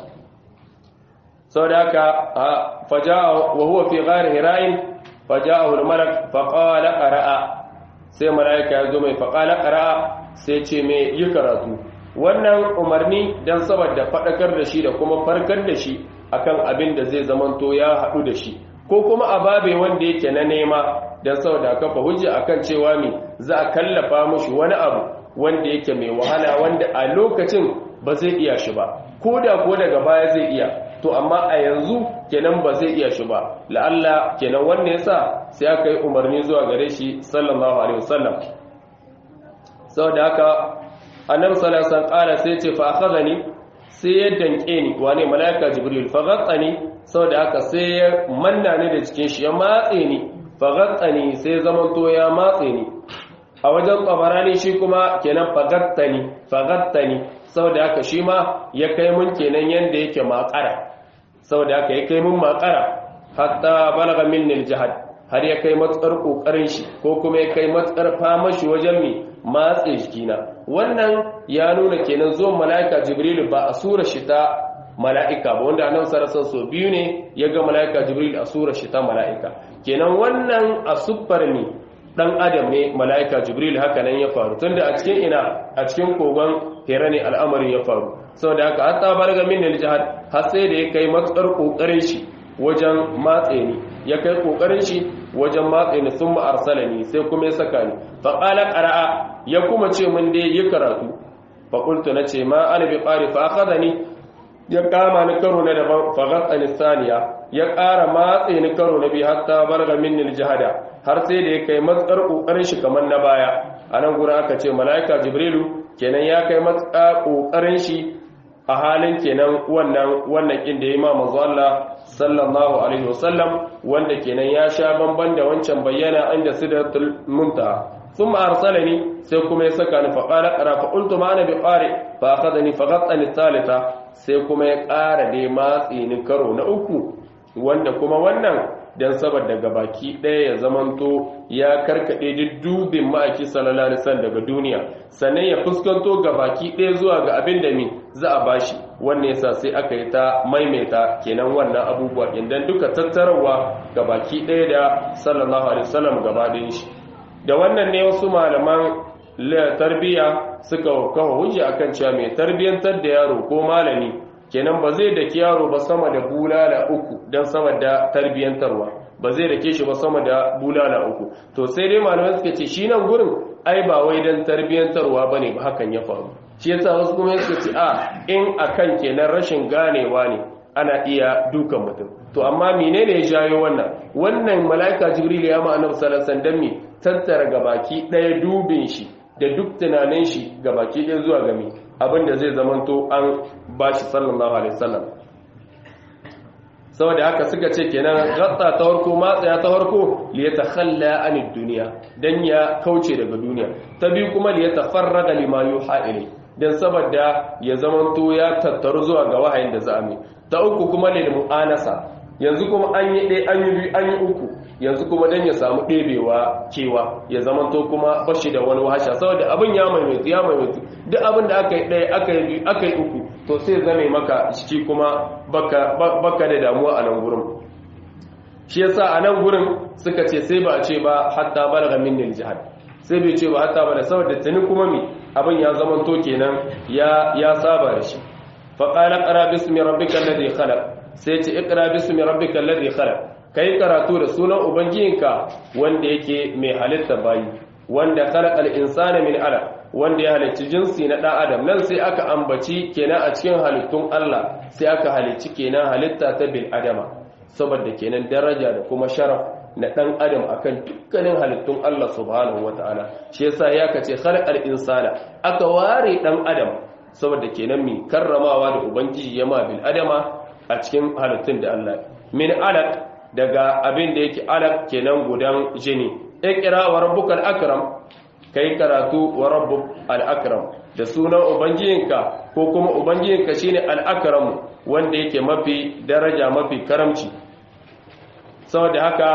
saboda haka faja'a wa huwa fi ghar hira'in faja'ahu al-malak faqala qara'a sai mala'ika ya zo mai faqala qara'a sai ce mai yi karatu wannan umarni don saboda faɗakar da shi da kuma farkar da shi akan abin da zai zamanto ya haɗu da shi ko kuma a babe wanda yake na nema don saboda kafa hujja akan cewa me za a kallafa mushi wani abu wanda yake mai wahala wanda a lokacin ba zai iya shi ba ko da ko daga baya zai iya to amma a yanzu kenan ba zai iya shi ba la'alla kenan wannan yasa sai aka yi umarni zuwa gare shi sallallahu alaihi wasallam saboda haka annabi sallallahu alaihi wasallam kala sai ce fa akhadhani sai ya danke ni wane malaika jibril fa ghattani saboda haka sai ya manna ni da cikin shi ya matse ni fa ghattani sai zaman to ya matse ni a wajen tabarani shi kuma kenan fa ghattani fa ghattani saboda haka shi ma ya kai mun kenan yanda yake makara saboda haka ya kai mun makara hatta balaga minni aljihad har ya kai matsar kokarin shi ko kuma ya kai matsar fama shi wajen mi matse jikina wannan ya nuna kenan zuwan mala'ika jibrilu ba a sura shi ta mala'ika ba wanda annabi sallallahu so biyu ne ya ga mala'ika jibril a sura shi ta mala'ika kenan wannan a siffar ne dan adam ne mala'ika jibril haka nan ya faru tunda a cikin ina a cikin kogon hera ne al'amarin ya faru saboda haka hatta barga min al-jihad har sai da ya kai matsar kokarin shi wajen matse ni ya kai kokarin shi wajen matse ni sun ma'arsala ni sai kuma ya saka ni faƙala ƙara'a ya kuma ce mun dai yi karatu faƙultu na ce ma ana bi ƙari fa ni ya kama ni karo na daban fagatsa ni saniya ya ƙara matse ni karo na biyu hatta barga min jihada har sai da ya kai matsar ƙoƙarin shi kamar na baya a nan gurin aka ce mala'ika jibrilu kenan ya kai matsar ƙoƙarin shi a halin kenan wannan wannan kin da ya ma manzo Allah sallallahu alaihi wasallam wanda kenan ya sha bamban da wancan bayyana inda sidratul muntaha thumma arsalani sai kuma ya saka ni fa qala qara fa qultu ma ana bi qari fa akhadani fa ghattani thalitha sai kuma ya ƙara dai matsi ni karo na uku wanda kuma wannan dan saboda gabaki ɗaya ya zamanto ya karkade duk dubin ma'aiki sallallahu alaihi wasallam daga duniya sannan ya fuskanto gabaki ɗaya zuwa ga abin da mi za a bashi wannan yasa sai aka yi ta maimaita kenan wannan abubuwa idan duka tattarawa gabaki ɗaya da sallallahu alaihi wasallam gaba ɗayan shi da wannan ne wasu malaman tarbiyya suka kawo hujja akan cewa mai tarbiyantar da yaro ko malami kenan ba zai daki yaro ba sama da bulala uku don sama da tarbiyantarwa ba zai dake shi ba sama da bulala uku to sai dai malamai suka ce shi nan gurin ai ba wai don tarbiyantarwa bane ba hakan ya faru shi yasa wasu kuma suka ce a in akan kenan rashin ganewa ne ana iya dukan mutum to amma menene ya jayo wannan wannan mala'ika jibril ya ma annabi sallallahu alaihi wasallam tattara gabaki daya dubin shi da duk tunanin shi gabaki daya zuwa game abinda zai zamanto an bashi sallallahu alaihi wasallam saboda haka suka ce kenan gatta ta farko matsaya ta farko li yatakhalla anid dunya dan ya kauce daga duniya ta biyu kuma li yatafarraga lima yuha ilai dan saboda ya zamanto ya tattaru zuwa ga wahayin da za a mai ta uku kuma lil mu'anasa yanzu kuma an yi ɗaya an yi biyu an yi uku yanzu kuma dan ya samu ɗebewa kewa ya zamanto kuma bashi da wani wahasha saboda abin ya maimaitu ya maimaitu duk abin da aka yi ɗaya aka yi biyu aka yi uku to sai zame maka ciki kuma baka da damuwa a nan gurin shi yasa a nan gurin suka ce sai ba a ce ba hatta balagha min jihad sai bai ce ba hatta bala saboda tuni kuma mi abin ya zama to kenan ya ya saba da shi fa qala qara bismi rabbikal ladhi khalaq sai ce iqra bismi rabbikal ladhi khalaq kai karatu da sunan ubangijinka wanda yake mai halitta bayi wanda khalaqal insana min alaq wanda ya halicci jinsi na ɗan adam nan sai aka ambaci kenan a cikin halittun Allah sai aka halicci kenan halitta ta bil adama saboda kenan daraja da kuma sharaf na ɗan adam akan dukkanin halittun Allah subhanahu wata'ala shi yasa ya kace khalqal insana aka ware ɗan adam saboda kenan mi karramawa da ubangiji ya ma bil adama a cikin halittun da Allah min alaq daga abin da yake alaq kenan gudan jini iqra wa rabbukal akram kai karatu wa rabbuk al-akram da sunan ubangijinka ko kuma ubangijinka shine al-akram wanda yake mafi daraja mafi karamci saboda haka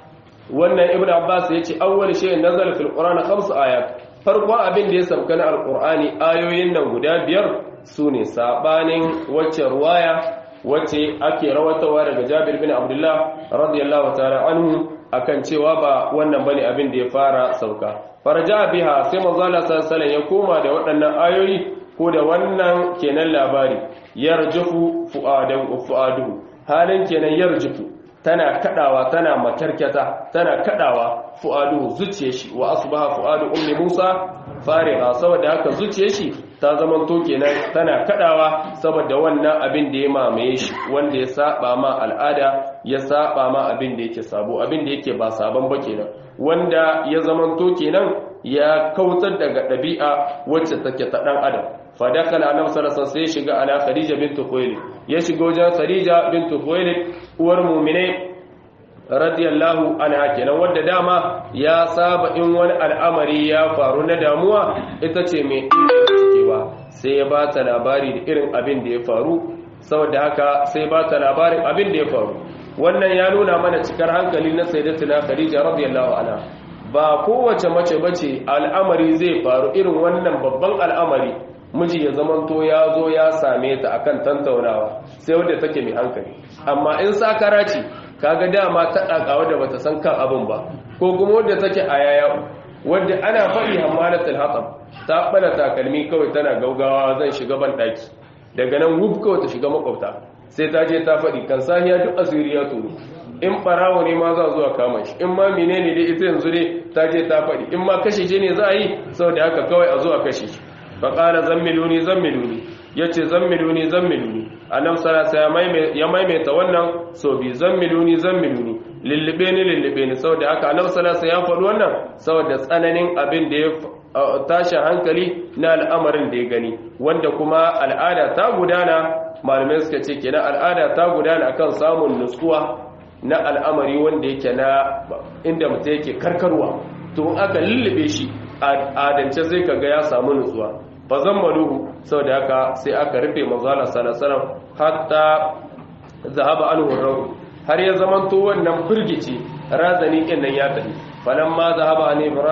wannan ibnu abbas yace awwal shay'in nazala fil qur'ani khams ayat farkon abin da ya sauka na alqur'ani ayoyin nan guda biyar sune sabanin wacce ruwaya wacce ake rawatawa daga Jabir bin Abdullah radiyallahu ta'ala anhu akan cewa ba wannan bane abin da ya fara sauka farja biha sai manzo Allah sallallahu ya koma da waɗannan ayoyi ko da wannan kenan labari yarjufu fu'adan fu'aduhu halin kenan yarjufu tana kadawa tana makarkata tana kadawa fu'aduhu zuciyar shi wa asbaha fu'adu ummi Musa fariha saboda haka zuciyar shi ta zaman to kenan tana kadawa saboda wannan abin da ya mamaye shi wanda ya saba ma al'ada ya saba ma abin da yake sabo abin da yake ba sabon ba kenan wanda ya zaman to kenan ya kautar daga ɗabi'a wacce take ta ɗan adam fadakala annabi sallallahu alaihi sai shiga ala khadija bint khuwailid ya shiga wajen khadija bint khuwailid uwar mu'minai radiyallahu anha kenan wanda dama ya saba in wani al'amari ya faru na damuwa ita ce mai cikewa sai ya ba ta labari da irin abin da ya faru saboda haka sai ba ta labarin abin da ya faru wannan ya nuna mana cikar hankali na sayyidatuna khadija radiyallahu anha ba kowace mace bace al'amari zai faru irin wannan babban al'amari miji ya zamanto ya zo ya same ta akan tantaunawa sai wadda take mai hankali amma in sakara ce kaga dama ta daka wadda bata san kan abin ba ko kuma wadda take a yaya wadda ana faɗi hammalatul hatab ta bala takalmi kawai tana gaugawa zan shiga ban daki daga nan wuf kawai ta shiga makwabta sai ta je ta faɗi kan sahiya duk asiri ya turu in ɓarawo ne ma za zuwa kama shi in ma menene dai ita yanzu ne ta je ta faɗi in ma kashe shi ne za a yi saboda haka kawai a zuwa kashe shi faƙala zammiluni zammiluni ya ce zammiluni zammiluni a nan sarasa ya maimaita wannan so bi zammiluni zammiluni lullube ni lullube ni saboda haka nan sarasa ya faɗi wannan saboda tsananin abin da ya tashin hankali na al'amarin da ya gani wanda kuma al'ada ta gudana malamai suka ce kenan al'ada ta gudana akan samun nutsuwa na al'amari wanda yake na inda mutum yake karkarwa to aka lullube shi adance sai kaga ya samu nutsuwa fa zammaluhu saboda haka sai aka rufe manzala sallallahu hatta zahaba anhu rawu har ya zamanto wannan firgici razani kin nan ya tafi falamma zahaba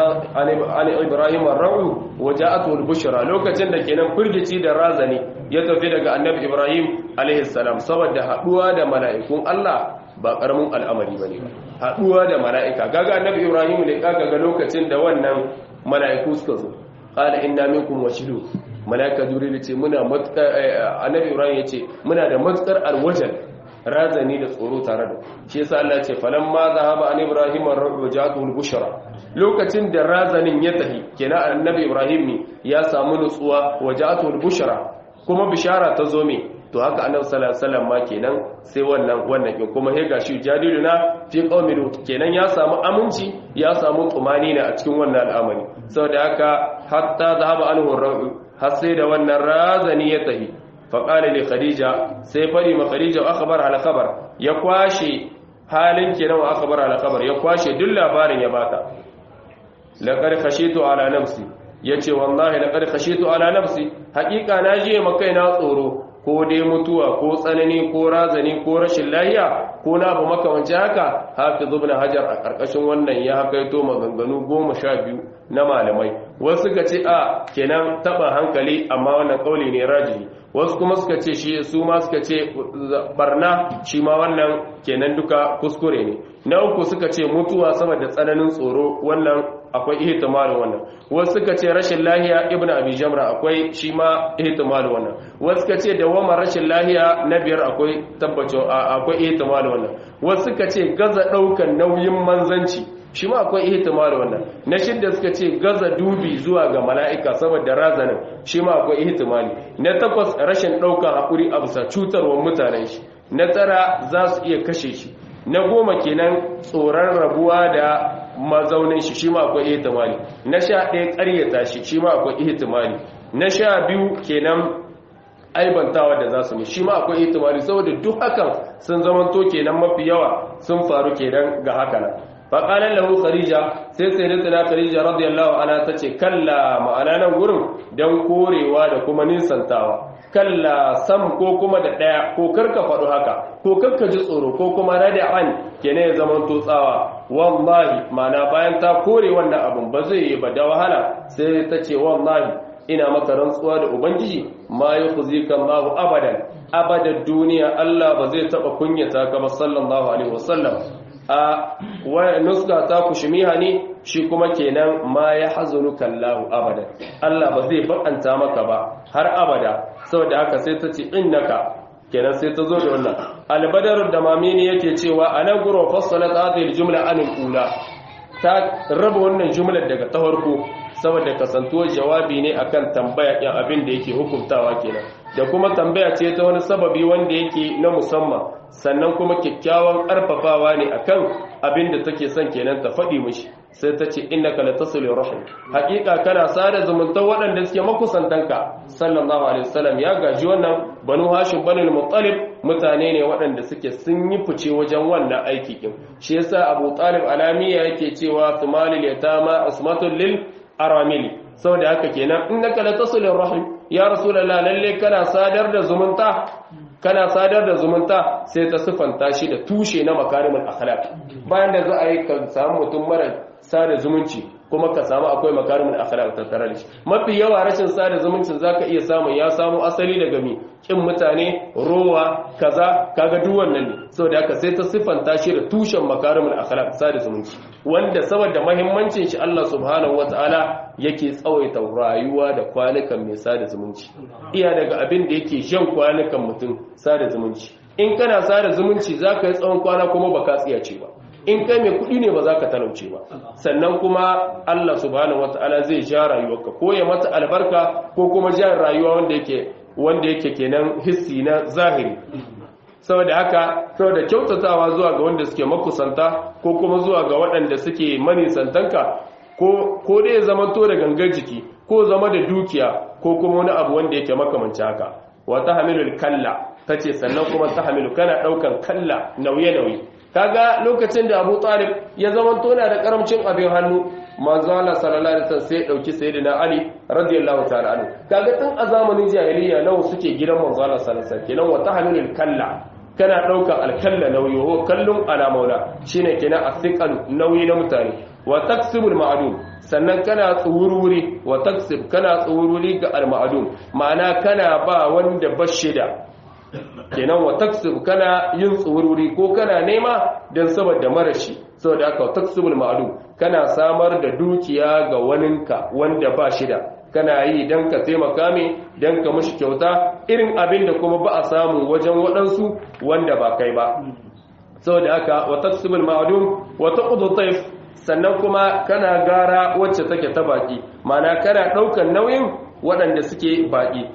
an ibrahim ar-rawu waja'atu al-bushra lokacin da kenan firgici da razani ya tafi daga annabi ibrahim alaihi salam saboda haduwa da mala'ikun Allah ba karamin al'amari bane ba haduwa da mala'ika gaga annabi ibrahim ne kaga ga lokacin da wannan mala'iku suka zo qala inna minkum washidu mala'ika jibril ce muna matukar annabi ibrahim yace muna da matukar alwajal razani da tsoro tare da shi yasa Allah ce falamma zahaba an ibrahim ar-rabbu ja'atul bushra lokacin da razanin ya tafi kenan annabi ibrahim ne ya samu nutsuwa waja'atul bushra kuma bishara ta zo me to haka annabi sallallahu alaihi wasallam ma kenan sai wannan wannan kin kuma he gashi jadiluna fi qaumi lut kenan ya samu aminci ya samu tumani ne a cikin wannan al'amari saboda haka hatta zahaba anhu ar-rabbu har sai da wannan razani ya tafi faƙali ne khadija sai faɗi ma khadija wa aka bar alakabar ya kwashe halin kenan wa aka bar alakabar ya kwashe duk labarin ya bata laƙar kashe to ala nafsi yace wallahi laqad khashitu ala nafsi haqiqa na je makai na tsoro ko dai mutuwa ko tsanani ko razani ko rashin lahiya ko na ba makamanci haka hafiz ibn hajar a karkashin wannan ya hakaito maganganu goma sha biyu na malamai wasu suka ce a kenan taba hankali amma wannan kauli ne rajihi wasu kuma suka ce shi su ma suka ce barna shi ma wannan kenan duka kuskure ne na uku suka ce mutuwa saboda tsananin tsoro wannan akwai ihtimalin wannan wasu suka ce rashin lahiya ibn abi jamra akwai shi ma ihtimalin wannan wasu suka ce dawama rashin lahiya na biyar akwai tabbaci akwai ihtimalin wannan wasu suka ce gaza daukan nauyin manzanci shi ma akwai ihtimalin wannan na shidda suka ce gaza dubi zuwa ga mala'ika saboda razanin shi ma akwai ihtimali na takwas rashin daukan hakuri a bisa cutarwar mutanen shi na tara za su iya kashe shi na goma kenan tsoron rabuwa da mazaunin shi shi ma akwai ihtimali na sha ɗaya ƙaryata shi shi ma akwai ihtimali na sha biyu kenan aibantawa da za su ne shi ma akwai ihtimali saboda duk hakan sun zamanto kenan mafi yawa sun faru kenan ga haka nan faƙalar lahu kharija sai sai da tana kharija radiyallahu anha ta ce kalla ma'ana nan gurin don korewa da kuma nisantawa kalla sam ko kuma da ɗaya ko karka faɗo haka ko karka ji tsoro ko kuma rada'an kene ya zama tsawa wallahi ma'ana bayan ta kore wannan abun ba zai yi ba da wahala sai ta ce wallahi ina maka rantsuwa da ubangiji ma yukhzika Allahu abadan abadan duniya Allah ba zai taba kunyata ka ba sallallahu alaihi wasallam a nuska ta kushimiha ne shi kuma kenan ma ya hazunu kallahu abada Allah ba zai bakanta maka ba har abada saboda haka sai ta ce innaka kenan sai ta zo da wannan albadar da mamini yake cewa a nan guro fassalat hadhihi jumla anil ula ta raba wannan jumlar daga ta farko saboda kasantuwar jawabi ne akan tambaya ɗin abin da yake hukuntawa kenan da kuma tambaya ce ta wani sababi wanda yake na musamman sannan kuma kyakkyawan ƙarfafawa ne akan abin da take son kenan ta faɗi mishi sai ta ce innaka latasilu rahim haƙiƙa kana sada zumunta waɗanda suke makusantanka sallallahu alaihi wasallam ya gaji wannan banu hashim banu muttalib mutane ne waɗanda suke sun yi fice wajen wannan aiki kin shi yasa abu talib alamiya yake cewa sumalil yatama usmatul lil aramili saboda haka kenan innaka latasilu rahim ya rasulullah lalle kana sadar da zumunta kana sadar da zumunta sai ta sifanta shi da tushe na makarimul akhlaq bayan da za a yi ka samu mutum mara sada zumunci kuma ka samu akwai makarimin akhlaq tattare da shi mafi yawa rashin sada zumuncin zaka iya samu ya samu asali daga mi kin mutane rowa kaza kaga duk wannan ne saboda haka sai ta siffanta shi da tushen makarimin akhlaq sada zumunci wanda saboda muhimmancin shi Allah subhanahu wataala yake tsawaita rayuwa da kwanukan mai sada zumunci iya daga abin da yake jan kwanukan mutum sada zumunci in kana sada zumunci zaka yi tsawon kwana kuma baka tsiyace ba in kai mai kudi ne ba za ka talauce ba sannan kuma Allah subhanahu wata'ala zai ja rayuwarka ko ya mata albarka ko kuma ja rayuwa wanda yake wanda yake kenan hissi na zahiri saboda haka saboda kyautatawa zuwa ga wanda suke makusanta ko kuma zuwa ga waɗanda suke manisantanka ko ko dai zama to da gangar jiki ko zama da dukiya ko kuma wani abu wanda yake makamanci haka wa tahmilul kalla tace sannan kuma tahmilu kana daukan kalla nauye nauye kaga lokacin da Abu Talib ya zama tona da karamcin abin hannu manzo Allah sallallahu alaihi wasallam sai dauki sayyidina Ali radiyallahu ta'ala anhu kaga tun a zamanin jahiliya nawa suke gidan manzo Allah sallallahu alaihi wasallam kenan wa tahmilul kalla kana daukan alkalla nauyi ho kallun ala maula shine kenan athiqal nauyi na mutane wa taksibul ma'dum sannan kana tsuwurwuri wa taksib kana tsuwurwuri ga al-ma'dum ma'ana kana ba wanda bashida kenan wa taksib kana yin tsuwurwuri ko kana nema don saboda marashi saboda aka taksibul ma'lum kana samar da dukiya ga waninka wanda ba shida kana yi don ka taimaka mai don ka mashi kyauta irin abin da kuma ba a samu wajen waɗansu wanda ba kai ba saboda aka wa taksibul ma'lum wa taqudu tayf sannan kuma kana gara wacce take ta baki mana kana ɗaukan nauyin waɗanda suke baki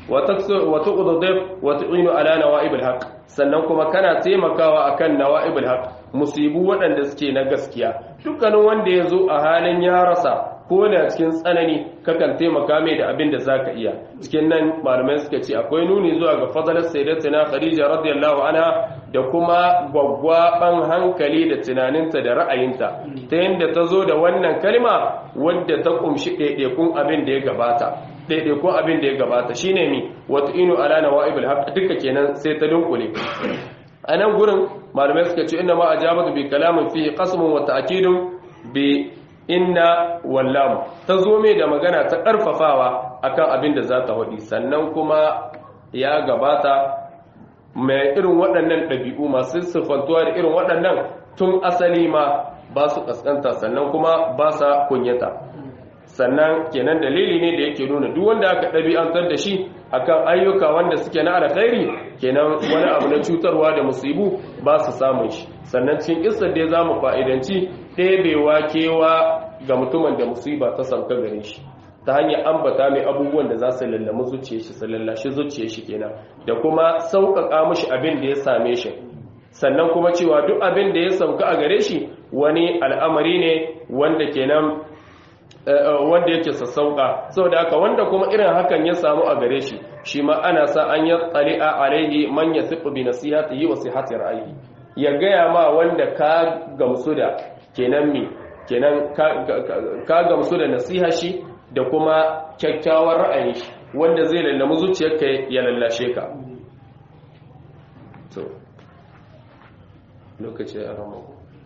wata ƙudurdaf wata inu ala nawa'ibul haq sannan kuma kana taimakawa akan nawa'ibul haq musibu waɗanda suke na gaskiya dukkanin wanda ya zo a halin ya rasa ko da cikin tsanani kakan taimaka mai da abin da zaka iya cikin nan malamai suka ce akwai nuni zuwa ga fadalar sayyidatina khadija radiyallahu anha da kuma gwaggwaban hankali da tunaninta da ra'ayinta ta yadda ta zo da wannan kalma wadda ta kumshi ɗaiɗaikun abin da ya gabata ɗaiɗaikun abin da ya gabata shine mi wata inu ala nawa'ibul haqq duka kenan sai ta dunkule a nan gurin malamai suka ce inna ma ajabatu bi kalamin fihi qasmun wa ta'kidun bi inna wallam ta zo mai da magana ta karfafawa akan abin da za ta hudi sannan kuma ya gabata mai irin waɗannan ɗabi'u masu siffantuwa da irin waɗannan tun asali ma ba su ƙasƙanta sannan kuma ba sa kunyata sannan kenan dalili ne da yake nuna duk wanda aka ɗabi'antar da shi akan ayyuka wanda suke na alkhairi kenan wani abu na cutarwa da musibu ba su samun shi sannan cikin isar da za mu fa'idanci ɗebewa kewa ga mutumin da musiba ta sauka gare shi ta hanyar ambata mai abubuwan da za su lallami zuciya shi su lallashi zuciya shi kenan da kuma sauƙaƙa mashi abin da ya same shi sannan kuma cewa duk abin da ya sauka a gare shi wani al'amari ne wanda kenan wanda yake sassauka saboda haka wanda kuma irin hakan ya samu a gare shi shi ma ana sa an yi tsali'a alaihi man yasiqu bi nasihatihi wa sihhati ra'ayi ya gaya ma wanda ka gamsu da kenan mi kenan ka gamsu da nasiha shi da kuma kyakkyawar ra'ayin shi wanda zai lallamu zuciyarka ya lallashe ka to lokaci a rama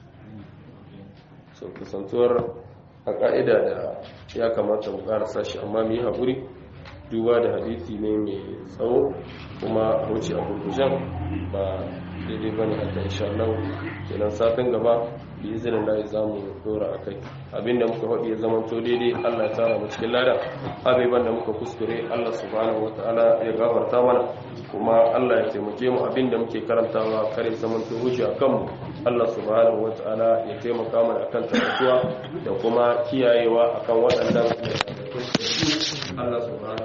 so kusantuwar a ƙa'ida da ya kamata mu ƙarasa shi amma mu yi haƙuri duba da hadisi ne mai tsawo kuma wuce a gurgujen ba daidai ba ne a kan inshallah kenan satin gaba bi izinin da za mu dora a kai abinda muka haɗi ya zama to daidai allah ya tara mu cikin lada abubuwan da muka kuskure allah subhanahu wataala ya gafarta mana kuma allah ya taimake mu abinda muke karantawa kare zaman to hujja a kanmu allah subhanahu wataala ya taimaka mana akan tabbatuwa da kuma kiyayewa akan waɗannan allah subhanahu